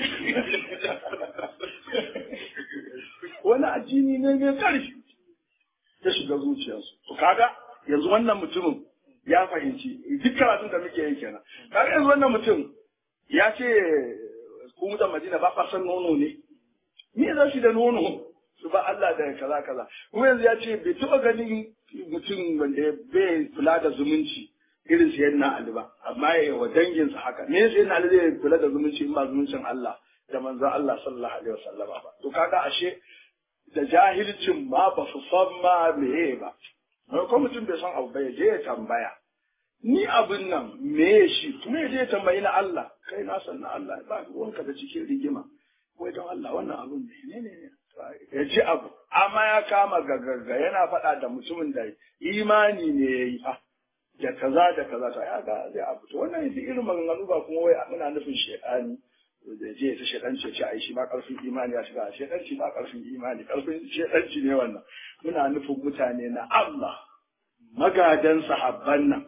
wani addini ne mai ƙarfi ta shiga zuciyarsu to kaga yanzu wannan mutumin ya fahimci duk karatun da muke yi kenan kaga yanzu wannan mutum ya ce ku mutan Madina ba fa san nono ne me za shi da nono su ba Allah da kaza kaza kuma yanzu ya ce bai taɓa ganin mutum wanda bai kula da zumunci irin sayan na Ali ba amma ya wa danginsa haka me sayan na Ali zai kula da zumunci in ba zumuncin Allah da manzon Allah sallallahu alaihi wasallama ba to kaga ashe da jahilcin ma ba su san ma meye ba ko mutum bai san abu ba ya je ya tambaya ni abin nan me shi kuma ya je ya tambayi na Allah kai na san na Allah ba ruwanka da cikin rigima wai don Allah wannan abin ne ne ne ya ji abu amma ya kama gaggaga yana faɗa da mutumin da imani ne ya yi fa da kaza da kaza ta ya ga zai abu to wannan yanzu irin maganganu ba kuma wai muna nufin shekani da je ta shedanci ce ai shi ma karfin imani ya shiga shedanci ba karfin imani karfin shedanci ne wannan muna nufin mutane na Allah magadan sahabban nan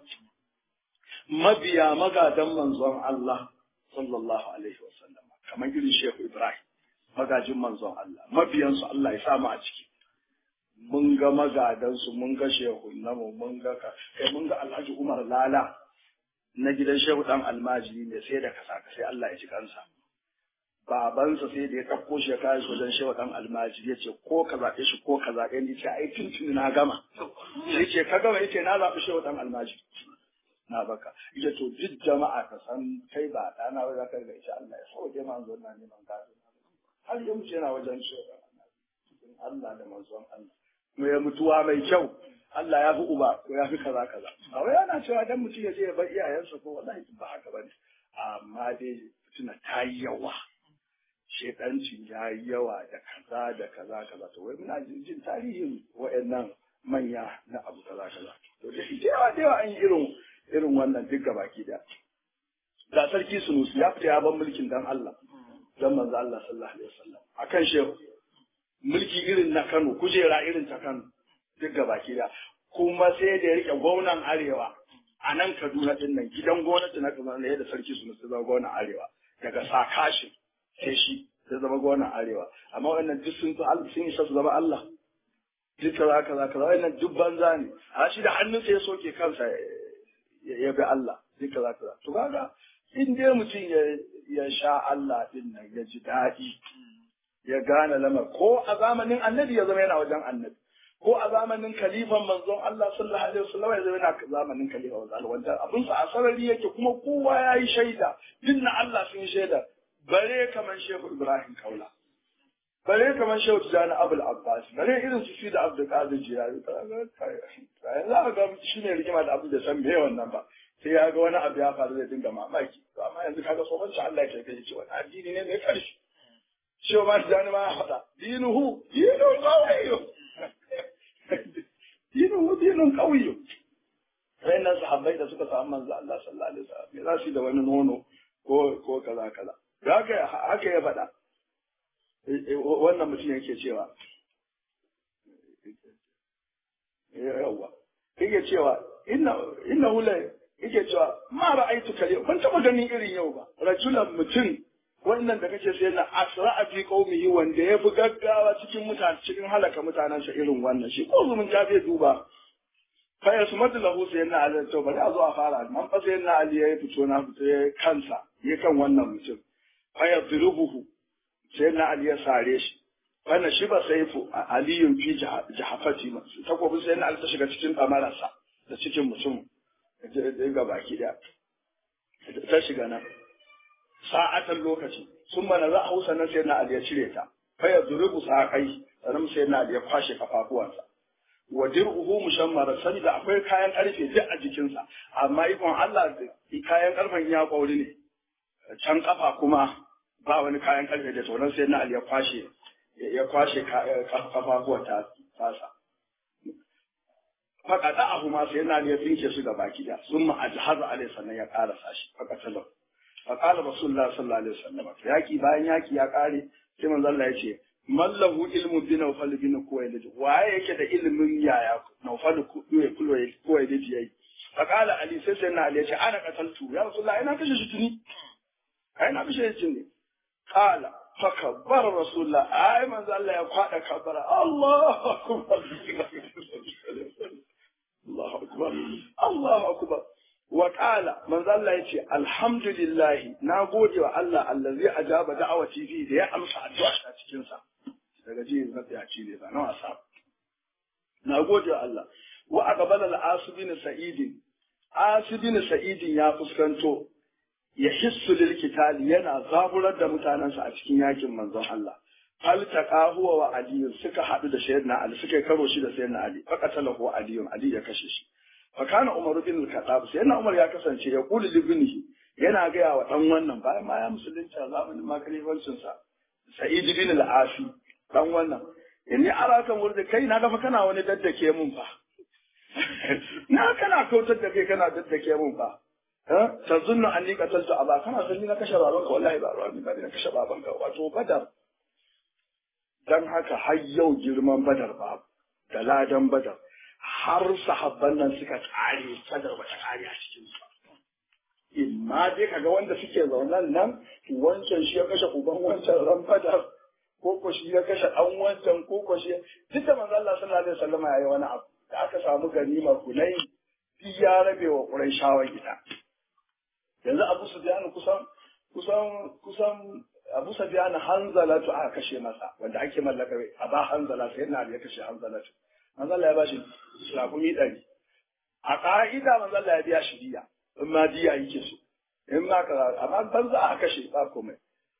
mabiya magadan manzon Allah sallallahu alaihi wasallam kamar irin Shehu Ibrahim magajin manzon Allah mabiyansu Allah ya samu a ciki mun ga magadansu mun ga shehu namu mun ga kai mun ga Alhaji Umar Lala na gidan Shehu dan almajiri ne sai da kasa sai Allah ya ci kansa babansa sai da ya ɗauko shi ya kawo shi wajen shewa ɗan almajiri ya ce ko ka zaɓe shi ko ka zaɓe ni ce ai tuntuni na gama sai ce ka gama yace na zaɓi shewa ɗan almajiri na baka ita to duk jama'a ka san kai ba ɗana ba za ka ga ita Allah ya sauke ma zo na neman gado har ya mutu yana wajen shewa ɗan almajiri Allah da manzon Allah kuma ya mutuwa mai kyau Allah ya fi uba ko ya fi kaza kaza ba wai ana cewa dan mutum ya je ya bar iyayensa ko wallahi ba haka bane amma dai tuna ta yi yawa shedancin ya yi yawa da kaza da kaza kaza to wai muna jin tarihin wa'annan manya na abu kaza kaza to da yawa da yawa an yi irin irin wannan duk gaba ki da da sarki sunusi ya fita ya ban mulkin dan Allah dan manzo Allah sallallahu alaihi wasallam akan shehu mulki irin na Kano kujera irin ta Kano duk gaba ki da kuma sai da ya rike gwamnan arewa a nan Kaduna din nan gidan gwamnati na Kaduna ne da sarki sunusi zama gwamnan arewa daga sakashin sai shi sai zama gwamnan arewa amma wannan duk sun sun isa su zama Allah duk kaza kaza kaza wannan duk banza ne a shi da hannun sai ya soke kansa ya bi Allah duk kaza kaza to kaga in dai mutum ya ya sha Allah din nan ya ji daɗi ya gane lamar ko a zamanin annabi ya zama yana wajen annabi ko a zamanin kalifan manzon Allah sallallahu alaihi wasallam ya yana zamanin kalifa wa zal wanda abin sa a sarari yake kuma kowa yayi shaida dinna Allah sun shaida bare kaman Shehu Ibrahim Kaula bare kaman Shehu Tijani Abul Abbas bare irin su da Abdul Qadir Jilani yanzu aka ga shine rigima da Abdul da san me wannan ba sai ya ga wani abu ya faru zai dinga mamaki to amma yanzu kaga tsohon sa Allah ya kai ce wani addini ne mai karshe Shehu ma Tijani ma ya faɗa dinuhu dinu qawiyyu dinuhu dinun qawiyyu wayannan sahabbai da suka samu manzo Allah sallallahu alaihi wasallam me za su yi da wani nono ko ko kaza kaza da haka haka ya faɗa wannan mutum yake cewa yawa yake cewa inna inna hula yake cewa ma ra'aitu kale ban taba ganin irin yau ba rajulan mutum wannan da kace sai na asra fi qaumihi wanda ya fi gaggawa cikin mutane cikin halaka mutanensa irin wannan shi ko zumun ta bai duba fa ya sumadu lahu sai na ali to bari a zo a fara man fa sai na ali ya fito na fito ya kansa ya kan wannan mutum fa ya zirubuhu sai na ali ya sare shi wannan shi ba sai fu aliyun fi jahafati takobin sai na ali ta shiga cikin kamararsa da cikin mutum ga baki daya ta shiga nan sa'atan lokaci sun mana za a hausa nan sai na ali ya cire ta fa ya zurubu saƙai sannan sai na ali ya kwashe kafafuwansa wa dir'uhu mushammara da akwai kayan karfe duk a jikinsa amma ikon Allah kayan karfen ya kwauri ne can kafa kuma ba wani kayan karfe da sauran sai na Ali ya kwashe ya kwashe kafafuwa ta fasa faƙaɗa abu ma sai na Ali ya tsinke su ga baki da sun ma ajhazu alai sannan ya ƙarasa shi faƙatalau faƙala rasulullah sallallahu alaihi wasallam yaki bayan yaki ya ƙare sai manzo Allah ya ce mallahu ilmu bi nawfal bin kuwailid waye yake da ilimin yaya nawfal kuwailid yayi faqala ali sai sai na ali ya ce ana qataltu ya rasulullah ina kashe shi tuni ai na kashe shi tuni qala fakabbar rasulullah ai manzo Allah ya kwada kabara Allahu akbar Allahu akbar Allahu akbar wa qala manzo Allah ya ce alhamdulillah na gode wa Allah allazi ajaba da'awati fi da ya amsa addu'a ta cikin sa daga ji na tsayaci ne ba na wasa na gode wa Allah wa aqbala al-asibin sa'id asibin sa'id ya fuskanto ya hissu lil kitali yana zaburar da mutanensa a cikin yakin manzon Allah hal taqahu wa ali suka hadu da sayyidina ali suka karo shi da sayyidina ali faqatalahu ali ali ya kashe shi fa kana umar bin al-khattab sayyidina umar ya kasance ya kuli libnihi yana gaya wa dan wannan bayan ma ya musulunci a zamanin makalifancin sa sa'id bin al-afi dan wannan inni araka murda kai na gafa kana wani daddake mun fa na kana kautar da kai kana daddake mun fa ta zunna an ni kataltu aba kana san ni na kashe babanka wallahi ba ruwa ni ba na kashe babanka wato badar dan haka har yau girman badar ba da ladan badar har sahabban nan suka kare badar ba ta kare a cikin su imma dai kaga wanda suke zaunan nan wancan shi ya kashe uban wancan ran badar ko ko shi ya kashe dan wancan ko ko shi duk da manzo Allah sallallahu alaihi wasallam yayi wani abu da aka samu ganimar kunai ya rabe wa Qurayshawa gida yanzu Abu Sufyan kusan kusan kusan Abu Sufyan Hanzalatu aka kashe masa wanda ake mallaka a ba Hanzala sai na ya kashe Hanzalatu Hanzala ya bashi shafumi ɗari a ka'ida manzo Allah ya biya shi diya in ma diya yake so in ma kaza amma banza aka kashe ba komai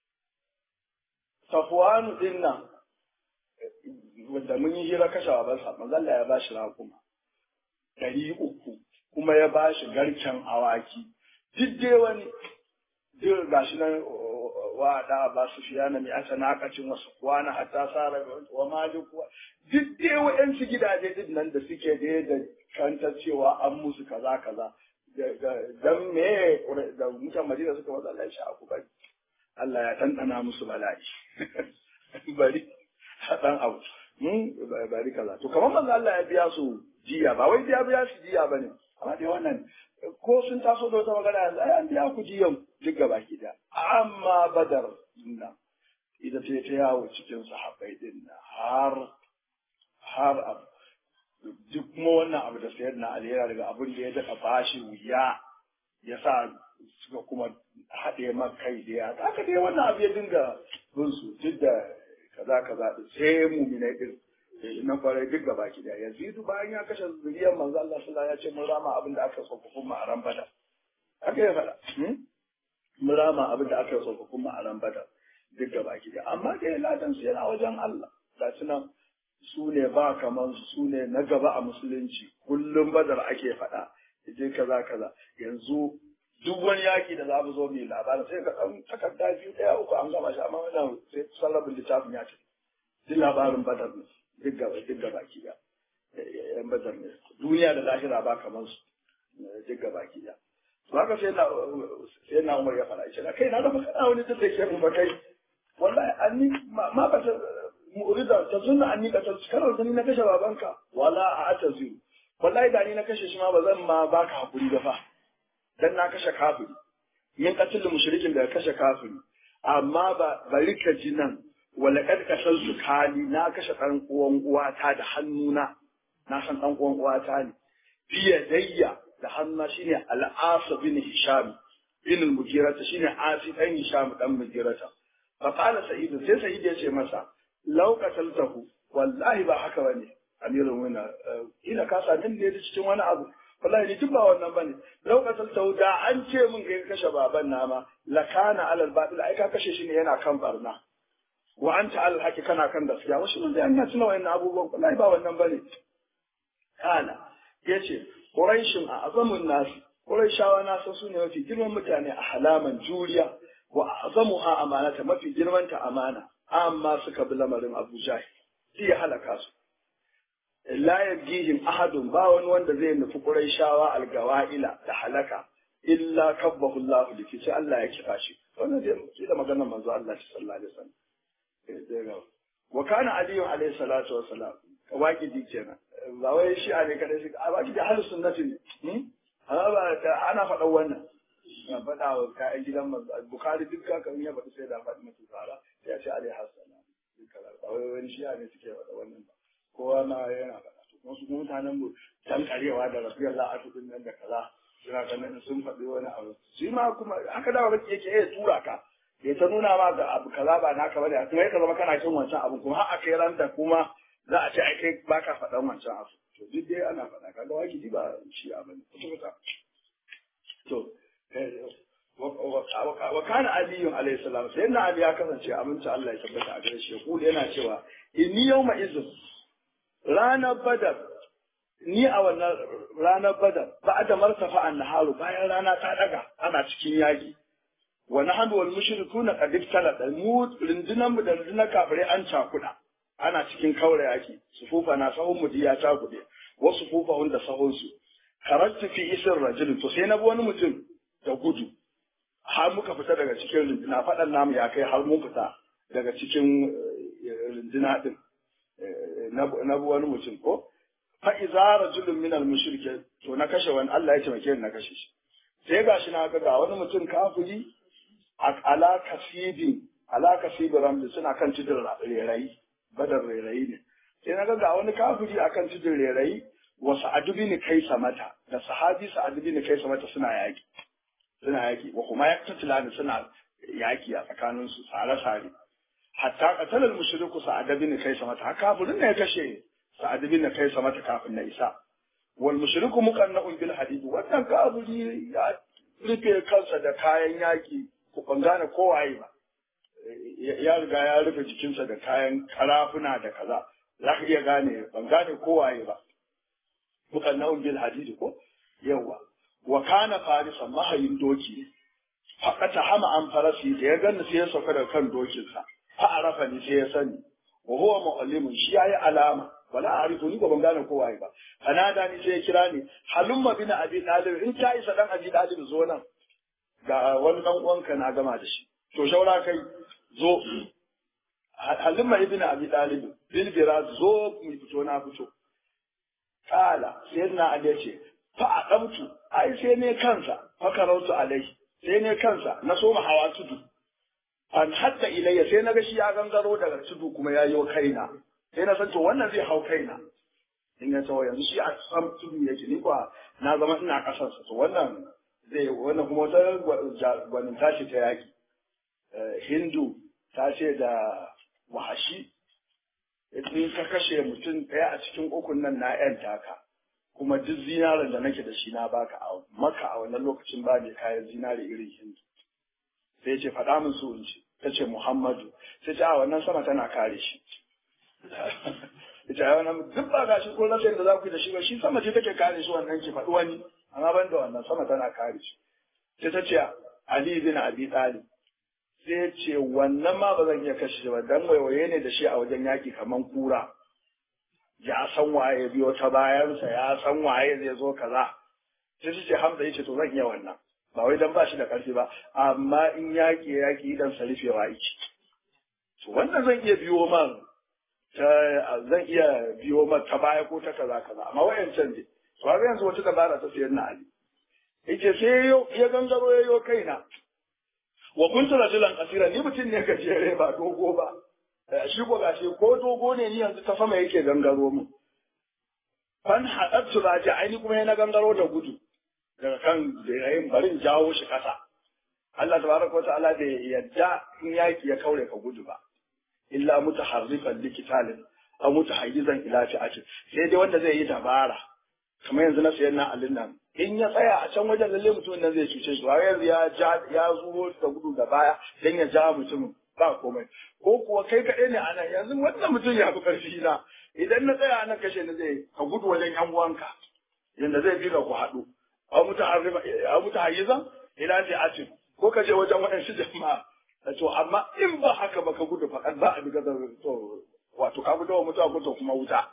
Safwan din nan wanda mun yi hira kashe babansa manzo Allah ya bashi raƙuma ɗari uku kuma ya bashi garken awaki duk dai wani duk gashi nan wa da ba su fiya na mai asa nakacin wasu kwana hatta sara wa malik duk dai wa'yansu gidaje din nan da suke da da kantar cewa an musu kaza kaza dan me da mutan madina suka wata Allah ya ku bari Allah ya tantana musu bala'i bari dan abu mun bari kaza to kamar manzo Allah ya biya su jiya ba wai biya biya su jiya bane amma dai wannan ko sun taso da wata magana yanzu ai an biya ku jiyan duk gaba ki da amma badar nan ita ce ta yawo cikin sahabbai din nan har har abu duk kuma wannan abu da sayar na alhera daga abin da ya daɗa bashi wuya ya sa suka kuma haɗe kai da ya haka dai wannan abu ya dinga bin su duk da kaza kaza sai muminai din na kwarai duk gaba ki da yazidu bayan ya kashe zuriyar manzo Allah sallallahu alaihi wasallam ya ce mun rama abin da aka tsofaffin ma'aran badar haka ya faɗa mun rama abin da aka tsofaffin ma'aran badar duk gaba ki da amma dai ladan su yana wajen Allah ga su nan su ne ba kaman su su ne na gaba a musulunci kullum badar ake faɗa je kaza kaza yanzu duk wani yaki da za mu zo mai labarin sai ka ɗan takarda biyu ɗaya uku an gama shi amma wannan sai sarrafin littafin ya ce duk labarin badar ne duk gaba duk gaba ki da yan badar ne duniya da lahira ba kamar su duk gaba ki da to haka sai na sai na Umar ya fara ce kai na da kana wani da take mu kai wallahi anni ma ba ta mu'rida ta sunna anni ka ta karar da ni na kashe babanka wala a ataziru wallahi da ni na kashe shi ma ba zan ma baka hakuri ba fa dan na kashe kafiri min qatil mushrikin da kashe kafiri amma ba bari ka ji nan wala kad kasal su kali na kashe dan uwan uwata da hannuna na san dan uwan uwata ne biya dayya da hannuna shine al-as bin hisham bin al-mujirata shine asi dan hisham dan mujirata fa qala sa'id sai sa'id ya ce masa law qataltahu wallahi ba haka bane amirul mu'minin ila ka sa din da cikin wani abu wallahi ni duk ba wannan bane lokacin sauda an ce min kai kashe baban nama lakana alal batil ai ka kashe shi ne yana kan barna wa anta al haqi kana kan gaskiya wasu mun da ina tuna wayannan abubuwan wallahi ba wannan bane kana yace quraishin a azamun nas quraishawa na san su ne mafi girman mutane a halaman juriya wa azamuha amanata mafi girman ta amana amma suka bi lamarin Abu Jahil sai ya halaka su la yabgihim ahadun ba wani wanda zai nufi Qurayshawa algawa'ila da halaka illa kabbahu Allah da sai Allah ya kira shi wannan dai shi da maganar manzo Allah sallallahu alaihi wasallam wa kana Ali alaihi salatu wassalam waqidi kenan ba wai shi ne kada shi a baki da halin sunnati ne amma ba ana faɗan wannan na faɗa wa kayan gidan manzo Bukhari duk ka kan ya faɗi sai da faɗi mutu zara sai ya ce alaihi salam ba wai wani shi ne suke faɗa wannan ba kowa ma yana faɗa to wasu mutanen mu dan karewa da rafiyar la'atu din nan da kaza suna ganin sun faɗi wani abu shi ma kuma haka dawa baki yake ya tura ka ya ta nuna ma ga abu kaza ba naka bane kuma ya zama kana kin wancan abu kuma har a kai ran da kuma za a ce ai kai baka faɗan wancan abu to duk dai ana faɗa kaga waki ji ba shi abin kuta to wa kana aliyu alayhi salam sai na ali ya kasance aminci Allah ya tabbata a gare shi ya yana cewa inni yawma izin ranar badar ni a wannan ranar badar ba da martafa an naharu bayan rana ta daga ana cikin yaki wa nahnu wal mushrikuna qad ibtala mu rundunan mu da rundunar kafirai an cakuda ana cikin kaura yaki sufufa na sahun mu ya cakude wa sufufa da sahun su karatu fi isir rajul to sai na bi wani mutum da gudu har muka fita daga cikin runduna faɗan namu ya kai har mun fita daga cikin runduna din na wani mutum ko fa iza rajulun min al mushrike to na kashe wani Allah ya taimake ni na kashe shi sai gashi na ga ga wani mutum kafiri ala kasibi ala kasibi ramli suna kan tudun rerayi badar rerayi ne sai na ga ga wani kafiri akan tudun rerayi wa sa'adu bin kaisa mata da sahabi sa'adu bin kaisa mata suna yaki suna yaki wa kuma yaktatilani suna yaki a tsakaninsu sare-sare hatta qatala al-mushriku sa'ad bin kaisa mata haka kafirin ne ya kashe sa'ad bin kaisa mata kafin na isa wal mushriku muqanna'un bil hadid wannan kafiri ya rufe kansa da kayan yaki ku ban gane kowaye ba ya riga ya rufe jikinsa da kayan karafuna da kaza za ka iya gane ban gane kowaye ba muqanna'un bil hadid ko yawa wa kana farisan mahayin doki faƙata hama an farasi da ya gani sai ya sauka daga kan dokinsa fa arafa ni sai ya sani wa huwa muallimun shi yayi alama wala arifu ni ba ban gane ko waye ba fanada ni sai ya kira ni halumma bin abi dalib in ta isa dan abi dalib zo nan ga wani dan uwanka na gama da shi to shaura kai zo halumma ibn abi dalib bil biraz zo mu fito na fito kala sayyidina ali ya ce fa adamtu ai sai ne kansa fa karautu alai sai ne kansa na so hawa tudu an hatta ilayya sai na ga shi ya gangaro daga tudu kuma ya yi kaina sai na san to wannan zai hau kaina in ya tawo yanzu shi a sam tudu yake ni kuwa na zama ina kasarsa to wannan zai wannan kuma wata gwanin tashi ta yaki hindu ta ce da wahashi in ka kashe mutum ɗaya a cikin ukun nan na yan taka kuma duk zinarin da nake da shi na baka a maka a wannan lokacin ba ne kayan zinari irin hindu sai ce faɗa min su in ce ta ce muhammadu sai ce a wannan sama tana kare shi ya ce a wannan duk ba gashi ko rasa da za ku yi da shi ba shi sama ce take kare shi wannan ki faɗi wani amma ban da wannan sama tana kare shi sai ta ce ali bin abi talib sai ce wannan ma ba zan iya kashe shi ba dan waiwaye ne da shi a wajen yaki kaman kura ya san waye biyo ta bayansa ya san waye zai zo kaza sai su ce hamza yace to zan iya wannan ba wai dan ba shi da karfi ba amma in yaki yaki idan sa rufewa yake to wannan zan iya biyo man ta zan iya biyo man ta baya ko ta kaza kaza amma wayancan ne to har yanzu wata dabara ta sayar na ali yace sai ya gangaro ya yo kaina wa kuntu rajulan qasira ni mutum ne gajere ba dogo ba shi ko gashi ko dogo ne ni yanzu ta sama yake gangaro mu fan haɗattu raji aini kuma yana gangaro da gudu daga kan da yayin barin jawo shi kasa Allah tabaraka wa ta'ala da yadda in yaki ya kaure ka gudu ba illa mutaharrifan likitalin aw mutahayyizan ila fi'atin sai dai wanda zai yi dabara kamar yanzu na sayan na alin nan in ya tsaya a can wajen lalle mutumin nan zai cuce shi yanzu ya ja ya zuwo da gudu da baya dan ya ja mutumin ba komai ko kuwa kai kaɗai ne a nan yanzu wannan mutum ya fi ƙarfi na idan na tsaya nan kashe ni zai ka gudu wajen yan uwanka yanda zai bi ka ku haɗu a mutu hayyizan ila ce atin ko ka je wajen waɗansu jama'a to amma in ba haka ba ka gudu faɗan ba a bi gazar to wato ka gudu wa mutuwa ko to kuma wuta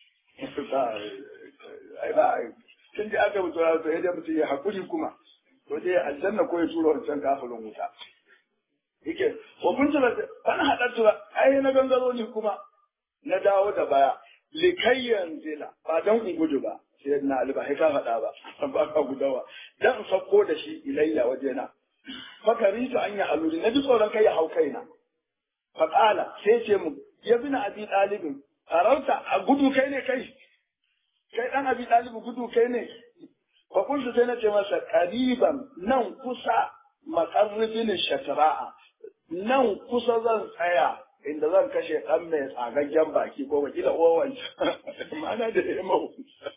ai ba tun da aka mutu to yadda mutum ya haƙuri kuma to dai aljanna ko ya tura wancan kafirin wuta yake wa kun tuna an haɗa tura ai na gangaro ni kuma na dawo da baya likayyan zila ba dan in gudu ba sai na ali ba ka faɗa ba ba ka gudawa dan in sauko da shi ilayya wajena fakari ta anya aluri na ji tsoron kai ya hau kaina faƙala sai ce mu ya bi na abi ɗalibin farauta a gudu kai ne kai kai ɗan abi ɗalibu gudu kai ne fa kuntu sai na ce masa ƙariban nan kusa maƙarribin shatra'a nan kusa zan tsaya inda zan kashe ɗan mai tsagaggen baki ko wakila owan mana da ya mau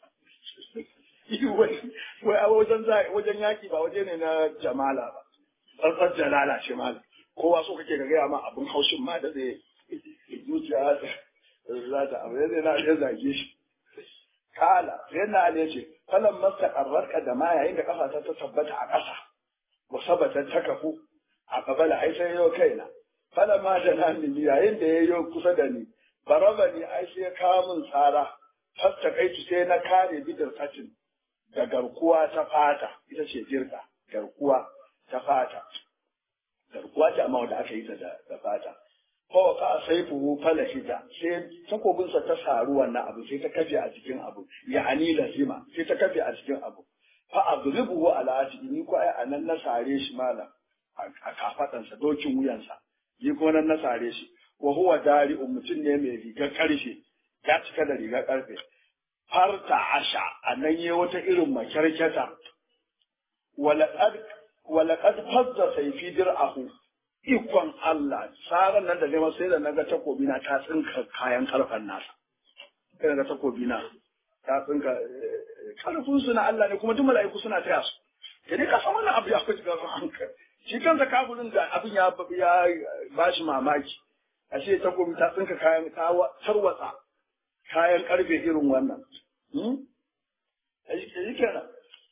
wai a wajen wajen yaki ba waje ne na jamala ba tsantsar jalala ce mala kowa so kake ga gaya ma abin haushin ma da zai zuciya za ta abu zai na ya zage shi kala sai na ne ce falan masta karrarka da ma yayin da kafa ta tabbata a ƙasa wa sabata ta kafu a kabala ai sai yau kaina fala ma da na ni yayin da yayo kusa da ni baraba ni ai sai kawo min tsara fasta kai sai na kare bidar kacin da garkuwa ta fata ita ce jirka garkuwa ta fata garkuwa ce amma wanda aka yi ta da fata ko ka saifu fala hita sai takobinsa ta saru wannan abu sai ta kafe a cikin abu ya'ani lazima sai ta kafe a cikin abu fa adribuhu ala atihi ni ko ai anan na sare shi malam a kafadansa dokin wuyansa ni ko nan na sare shi wa huwa dari mutum ne mai rigar karfe ya cika da rigar karfe farta asha anan yi wata irin makyarkyata walaqad walaqad fazza sayfi dir'ahu ikon Allah saran nan da nema sai da naga takobi na ta tsinka kayan karfan nasa sai naga takobi na ta tsinka karfin su na Allah ne kuma duk mala'iku suna taya su da dai ka san wannan abu ya fi ga hankali shi kansa kafirin da abin ya ya bashi mamaki ashe takobi ta tsinka kayan ta tarwatsa kayan karfe irin wannan hmm shi kenan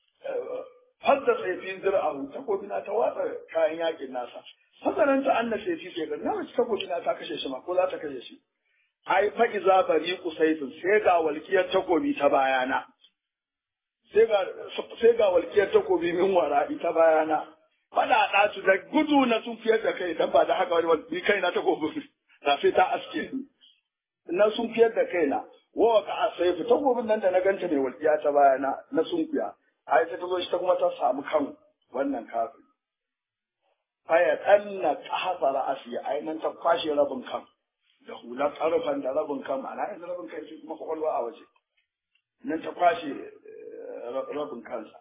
hadda saifin zir'ahu takobi na ta watsa kayan yakin nasa hasanan ta anna saifi sai ga na mace takobi na ta kashe shi ma ko za ta kashe shi ai fa iza bari kusaifin sai ga walkiyar takobi ta bayana sai ga sai ga walkiyar takobi min wara ita bayana fada ɗatu da gudu na sun fiyar da kai dan ba da haka wani ni kai na takobin da sai ta aske na sun fiyar da kaina wa ka saifu takobin nan da na ganta mai walkiya ta bayana na sun fiya ai ta zo shi ta kuma ta samu kan wannan kafin faya ɗanna ta hafa ra'asi ai nan ta kwashe rabin kan da hular ƙarfan da rabin kan ma'ana yanzu rabin kan shi kuma kwakwalwa a waje nan ta kwashe rabin kansa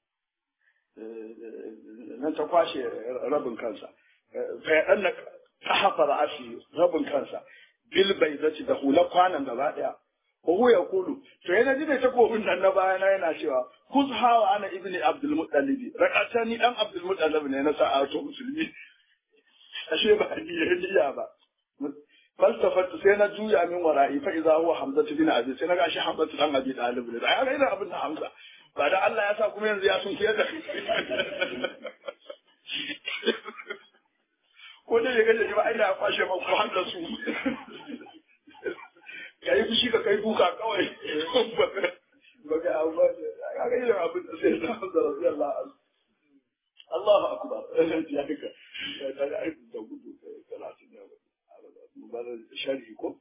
nan ta kwashe rabin kansa faya ɗanna ta hafa ra'asi rabin kansa bil baizati da hula kwanan gaba daya Ohu ya kulu, to yana ji mai takobin nan na bayana yana cewa, kus hawa ana ibni Abdul Muttalibi, rakata ni dan Abdul Muttalib ne na sa'ato musulmi. Ashe ba ni ya niya ba. Falsafatu sai na juya min wara'i fa idza huwa Hamza bin Abi sai na ga shi Hamza dan Abi Talib ne. Ai ga ina abin da Hamza. Ba da Allah ya sa kuma yanzu ya sun kiyar da ko dai ya gaje ba ai da kwashe ma ko handa su. ka yi fushi ka kai duka kawai ba ga abu ba ka ga irin abin da sai na da rabi Allah Allahu akbar ya haka ta ga aikin da gudu talatin ne ba da sharhi ko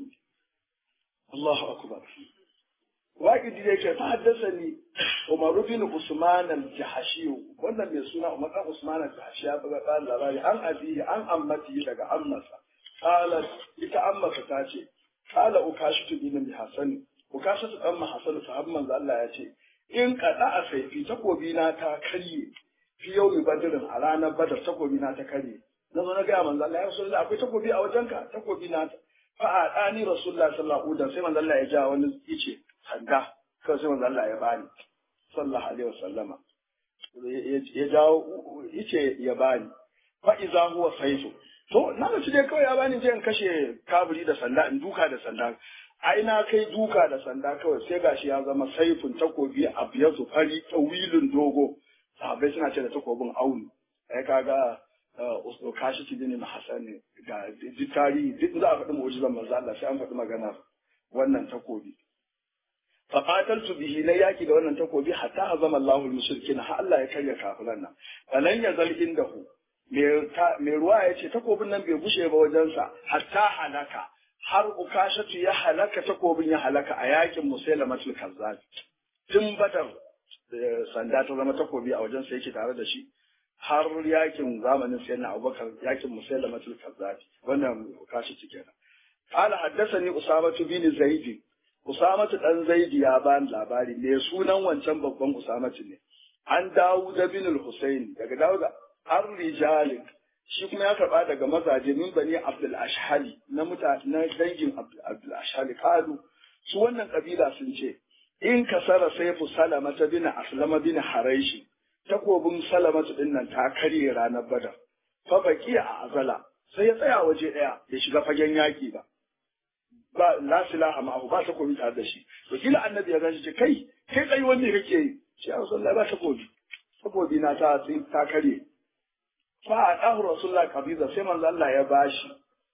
Allahu akbar waƙidi da yake ta haddasa ni Umaru bin Usman al-Jahashi wannan mai suna Umar dan Usman al-Jahashi ya buga ƙarin labari an abihi an ammati daga ammasa qalat ita ammasa ta ce kala ukashitu bin Hassan ukashitu dan Hassan sahabban manzo Allah ya ce in kada a saifi takobi na ta karye fi yau badrin a ranar badar takobi na ta karye na zo na ga manzo Allah ya rasulullah akwai takobi a wajenka takobi na ta fa a dani rasulullah sallallahu alaihi wasallam sai manzo Allah ya ja wani ice sanda kawai sai manzo Allah ya bani sallallahu alaihi wasallama ya jawo ice ya bani fa iza huwa saifu To, na mace dai kawai ya bani je in kashe kaburi da sanda, in duka da sanda. Ai na kai duka da sanda kawai sai gashi ya zama saifin takobi a biyar su fari wilin dogo. Sahabbai suna ce da takobin auni. Ai kaga Usno kashi ti bin Hassan ne ga duk tarihi duk za a faɗi mu'jizan manzo Allah sai an faɗi maganar wannan takobi. Faƙataltu bihi na yaki da wannan takobi hatta azama Allahul mushrikin har Allah ya karya kafiran nan. Falan yazal indahu mai ruwa ya ce takobin nan bai bushe ba wajensa hatta halaka har ukashatu ya halaka takobin ya halaka a yakin musailamatul kazzab tun badar sanda ta zama takobi a wajensa yake tare da shi har yakin zamanin sayyidina abubakar yakin musailamatul kazzab wannan ukashatu kenan qala haddathani usamatu bin zaid usamatu dan zaid ya bani labari me sunan wancan babban usamatu ne an dawo da bin al-husayn daga dawo an rijalin shi kuma ya karba daga mazaje min bani abdul ashhali na mutane na dangin abdul ashhali kalu su wannan kabila sun ce in kasara saifu salama ta bin aslama bin haraishi takobin salamatu din nan ta karye ranar badar fa baki a azala sai ya tsaya waje daya ya shiga fagen yaki ba ba la silaha ma'ahu ba takobi tare da shi to kila annabi ya gashi ce kai kai tsayi wanne kake yi shi ya rasulullahi ba takobi takobi na ta ta karye fa a ɗahu rasulullah kabiza sai manzo Allah ya bashi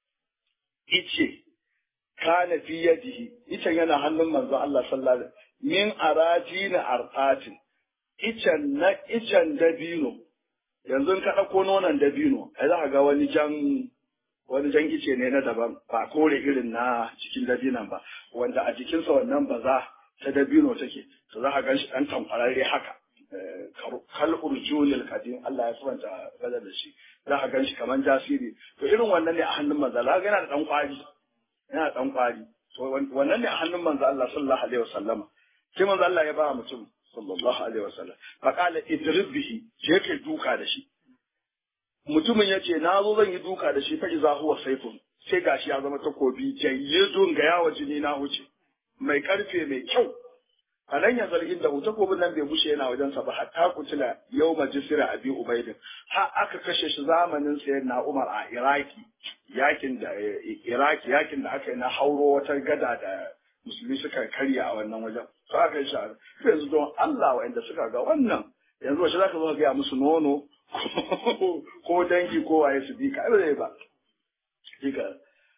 ice kana fi yadihi icen yana hannun manzo Allah sallallahu alaihi min arajina arqatin icen na icen dabino yanzu ka ɗauko nonon dabino ai za ka ga wani jan wani jan ice ne na daban ba kore irin na cikin dabinan ba wanda a jikinsa wannan baza ta dabino take to za ka gan shi ɗan tamfararre haka kal urjunil kadim Allah ya subanta bada da shi za ka gan shi kaman jasiri to irin wannan ne a hannun manzo Allah yana da dan kwari yana da dan kwari to wannan ne a hannun manzo Allah sallallahu alaihi wasallama sai manzo Allah ya ba mutum sallallahu alaihi wasallam fa qala idrib bihi je kai duka da shi mutumin ya ce na zo zan yi duka da shi fa iza huwa saifun sai gashi ya zama takobi jayyidun ga yawa jini na wuce mai karfe mai kyau a nan ya zargin da takobin nan bai bushe yana wajensa ba hatta kutula yau majisira abi ubaidin har aka kashe shi zamanin sayar na umar a iraki yakin da iraki yakin da aka yi na hauro wata gada da musulmi suka karya a wannan wajen to aka yi shahara yanzu don allah wa'anda suka ga wannan yanzu wace zaka zo ka gaya musu nono ko dangi ko waye su bi ka ba ba dika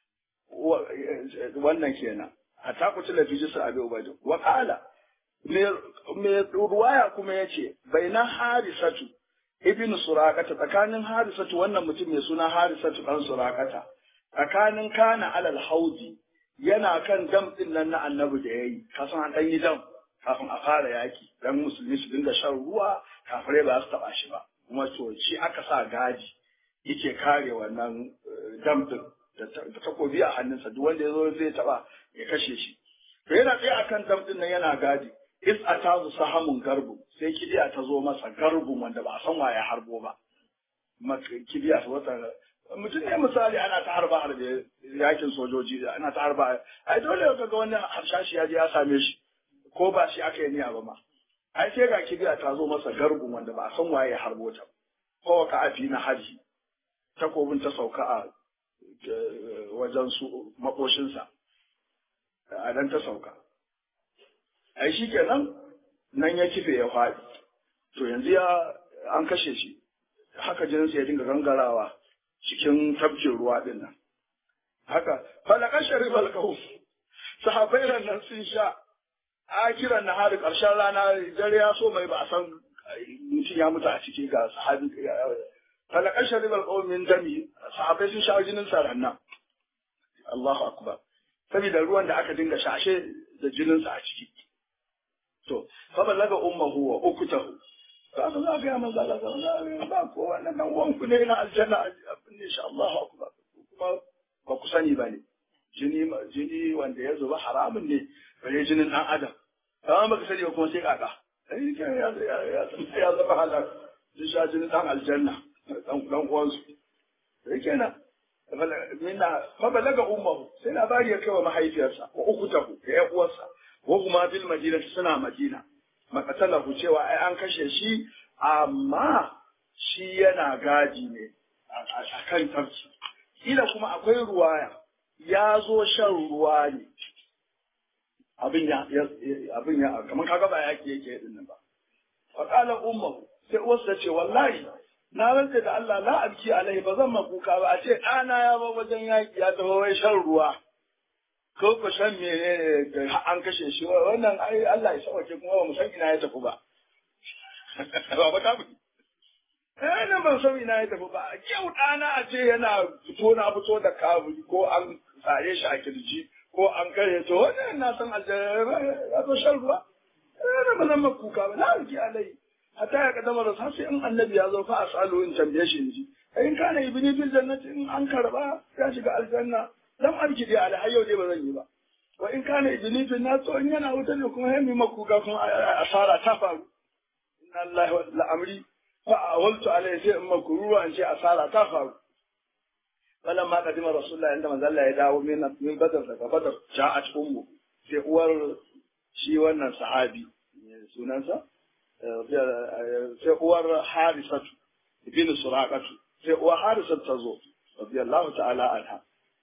wannan kenan hatta kutula fi jisra abi ubaidin wa qala mai ruwaya kuma ya ce bai na harisatu ibn surakata tsakanin harisatu wannan mutum mai suna harisatu ɗan surakata tsakanin kana alal haudi yana kan dam ɗin nan na annabi da ya yi kasan an ɗan yi dam kafin a fara yaki dan musulmi su dinga shan ruwa kafirai ba su taɓa shi ba kuma to shi aka sa gadi yake kare wannan dam ɗin da takobi a hannunsa duk wanda ya zo zai taɓa ya kashe shi to yana tsaye akan dam ɗin nan yana gadi is a tazu sahamun garbu sai kibiya ta zo masa garbun wanda ba a san waye harbo ba kibiya ta wata mutum ne misali ana ta harba harbe yakin sojoji ana ta harba ai dole ka ga wani harshashi ya je ya same shi ko ba shi aka yi niyya ba ma ai sai ga kibiya ta zo masa gargun wanda ba a san waye ya harbo ta ko ka afi na haji takobin ta sauka a wajen su makoshinsa a nan ta sauka ai shi kenan nan ya kife ya faɗi to yanzu ya an kashe shi haka jininsa ya dinga gangarawa cikin tafkin ruwa din nan haka falaka sharif alkahu sahabai nan sun sha a kiran na hari ƙarshen rana dare ya so mai ba a san mutum ya mutu a ciki ga sahabi falaka sharif alkahu min dami sahabai sun sha jinin sa rannan Allahu akbar saboda ruwan da aka dinga shashe da jininsa a ciki to fa balaga ummuhu wa ukutahu ka ga za ga ya manzo Allah ba ko wannan dan uwan ku ne na aljanna abin insha Allah akbar kuma ba ku sani bane jini jini wanda ya zuba haramun ne bare jinin dan adam amma baka sani ba kuma sai kaka ai ke ya ya ya zama halal sun sha jinin dan aljanna dan dan uwan su sai kenan minna fa balaga ummuhu sai labari ya kai wa mahaifiyarsa wa ukutahu da ya uwarsa wa kuma bil madinati suna madina makatalahu cewa ai an kashe shi amma shi yana gadi ne a kan tafki kila kuma akwai ruwaya ya zo shan ruwa ne abin ya abin ya kamar kaga ba yake yake din nan ba fa qala ummuhu sai uwarsa ce wallahi na rantsa da Allah la abki alai ba zan makuka ba a ce ɗana ya ba wajen yaki ya tafi wai shan ruwa ko ku san me da an kashe shi wannan ai Allah ya sauke kuma ba mu san ina ya tafi ba ba ba ta eh nan ban san ina ya tafi ba yau ɗana a ce yana fito na fito da kaburi ko an tsare shi a kirji ko an kare to wannan na san aljanna ya zo shan ruwa eh nan ba zan makuka ba la abki alai hatta ya kadama da sai in annabi ya zo fa asalu in tambaye shi in ji in kana ibni bil jannati in an karba ya shiga aljanna lam arki dai ala hayo dai ba zan yi ba wa in kana ibni bil nas to in yana wuta ne kuma yayi maku ga kuma asara ta faru inna allahi wa amri fa awaltu alai sai in maku ruwa an ce asara ta faru wannan ma kadima rasulullahi inda manzo Allah ya dawo min min badar daga badar ja'at ummu sai uwar shi wannan sahabi sunansa sai uwar harisatu ibn suraqatu sai uwar harisatu ta zo radiyallahu ta'ala anha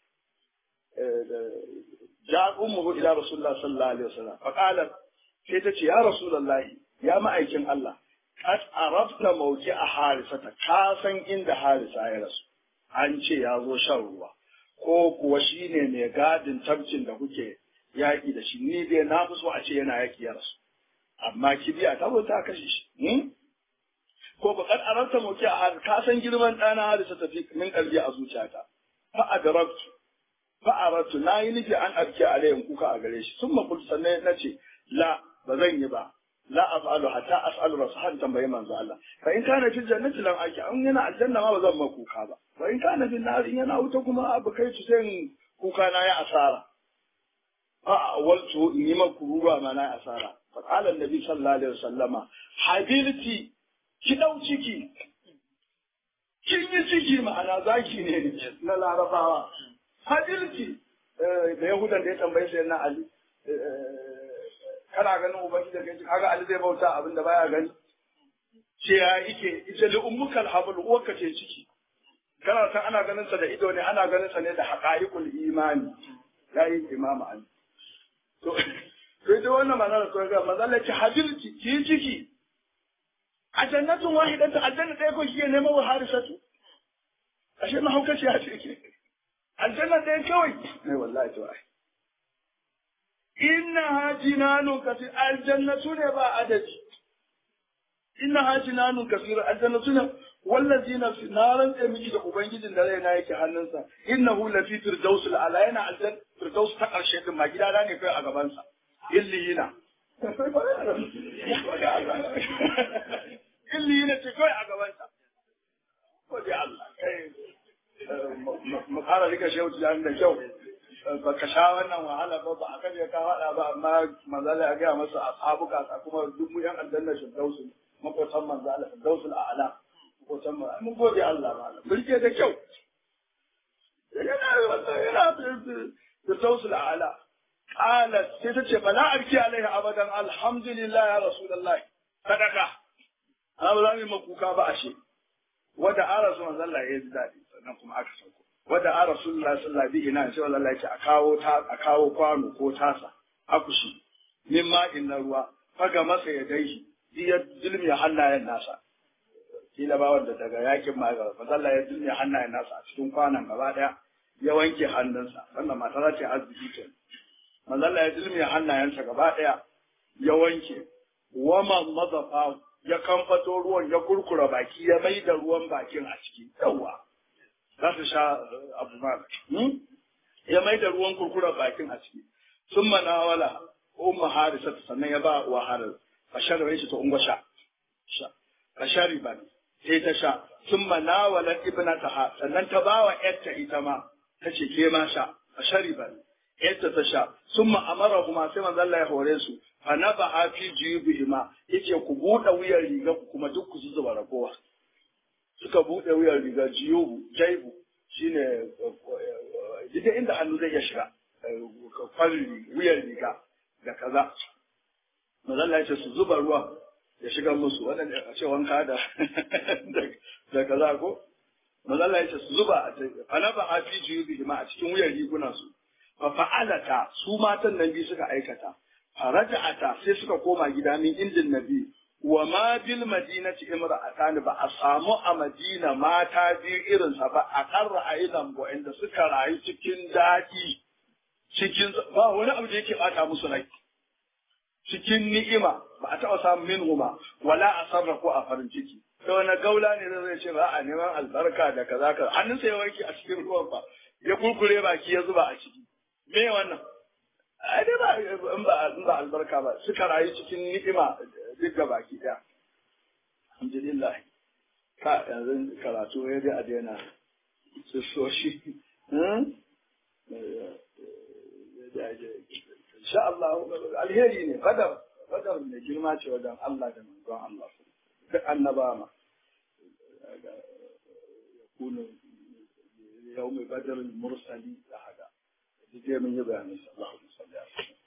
جاءت أمه إلى رسول الله صلى الله عليه وسلم فقالت سيتتي يا رسول الله يا مأيكن الله قد عرفت موجع حارسة كاسن إند حارسة يا رسول an ce ya zo shan ruwa ko kuwa shi ne mai gadin tabcin da kuke yaƙi da shi ni dai na fi so a ce yana yaƙi ya rasu amma kibiya ta zo ta kashe shi ko ba kad aranta muke a ka san girman ɗana harisa tafi min kalbi a zuciyata fa adraktu fa'aratu na yi nufi an arke alayhin kuka a gare shi sun makul sannan na ce la ba zan yi ba la af'alu hatta as'alu rasul tambayi manzo Allah fa in kana fil jannati lam aki an yana aljanna ma ba zan ma kuka ba wa in kana fil nar in yana wuta kuma abu kai su sai kuka na ya asara fa awaltu in yi maku ruwa ma na asara fa qala annabi sallallahu alaihi wasallama habilti ki dau ciki kin yi ciki ma'ana zaki ne na larabawa hadilci da yahudan da ya tambaye sai na ali kana ganin ubangiji da kai kaga ali zai bauta abin da baya gani ce ya yake ita li ummukal habl uwarka ce ciki kana san ana ganin sa da ido ne ana ganin sa ne da haqaiqul imani yayi imam ali to to ita wannan magana to ga mazalla ce hadilci ki ciki a jannatun wahidatan aljanna ɗaya ko shi ne mawa harisatu ashe mahaukaci ya ce ke aljanna ɗaya kawai ai wallahi to ai inna ha jinanun kasir aljannatu ne ba adadi inna ha jinanun kasir aljannatu ne wallazi nafsi na rantse miki da ubangijin da raina yake hannunsa innahu lafi firdausul ala yana aljan firdaus ta karshe din ma gida ne kai a gaban sa illiyina illiyina ce kai a gaban sa ko dai Allah kai mu kara rika shehu tijani da kyau ba ka sha wannan wahala ba ba a kan ya ka faɗa ba amma manzala ya gaya masa ashabu ka kuma duk mu yan aljanna shirdausu makotan manzala firdausul a'la makotan mun gode Allah ma mun rike da kyau yana yana firdaus al'ala qalat sai ta ce fa la arki alaihi abadan alhamdulillah ya rasulullahi sadaka amma ba za mu yi makuka ba ashe wada a rasulullah sallallahu ya ji daɗi sannan kuma aka sauko wada a rasulullah sallallahu alaihi ina sai wallahi ya ce a kawo ta a kawo kwano ko tasa akushi min ma'in na ruwa faga masa ya dai ya zulmi hannayen nasa kila ba wanda daga yakin ma ga sallallahu ya zulmi hannayen nasa a cikin kwanan gaba daya ya wanke hannunsa wannan mata za ta yi arziki ce manzalla ya zulmi hannayensa gaba daya ya wanke wama mazafa ya kamfato ruwan ya kurkura baki ya mai da ruwan bakin a ciki yawa za su sha abu ma ya mai da ruwan kurkura bakin a ciki sun manawala umma harisa sannan ya ba wa haris a sharwa shi ta ungwa sha a shari ba sai ta sha sun manawala ibnataha sannan ta ba wa yarta ita ma ta ce ke ma sha a shari ba yarta ta sha sun ma'amara kuma sai manzo Allah ya hore su fa na ba a fi jiyubihima yace ku buɗe wuyar riga ku kuma duk ku zuba ragowa suka buɗe wuyar riga jiyubu jaibu shine duk inda hannu zai iya shiga kwalli wuyar riga da kaza manzo Allah ya ce su zuba ruwa ya shiga musu waɗanda a ce wanka da da kaza ko manzo Allah ya ce su zuba fa na ba a fi jiyubihima a cikin wuyar rigunan su fa fa'alata su matan nan biyu suka aikata faraja'ata sai suka koma gida min indin nabi wa ma bil madinati imra'atan ba a samu a madina mata biyu irin sa ba a karra aidan bo inda suka rayu cikin daɗi cikin ba wani abu da yake bata musu rai cikin ni'ima ba a taɓa samun minhuma wala a sarrafa a farin ciki sai wani gaula ne zai ce ba a neman albarka da kaza kaza hannunsa ya wanke a cikin ruwan ba ya kurkure baki ya zuba a ciki me wannan ai dai ba in ba in ba albarka ba suka rayu cikin ni'ima duk ga baki daya alhamdulillah ka yanzu karatu ya dai a daina su so shi insha Allah alheri ne badar badar mai girma ce wajen Allah da manzon Allah duk annaba ma yakunu yawmi badr al-mursali da haka duk mun yi bayanin sallallahu alaihi wasallam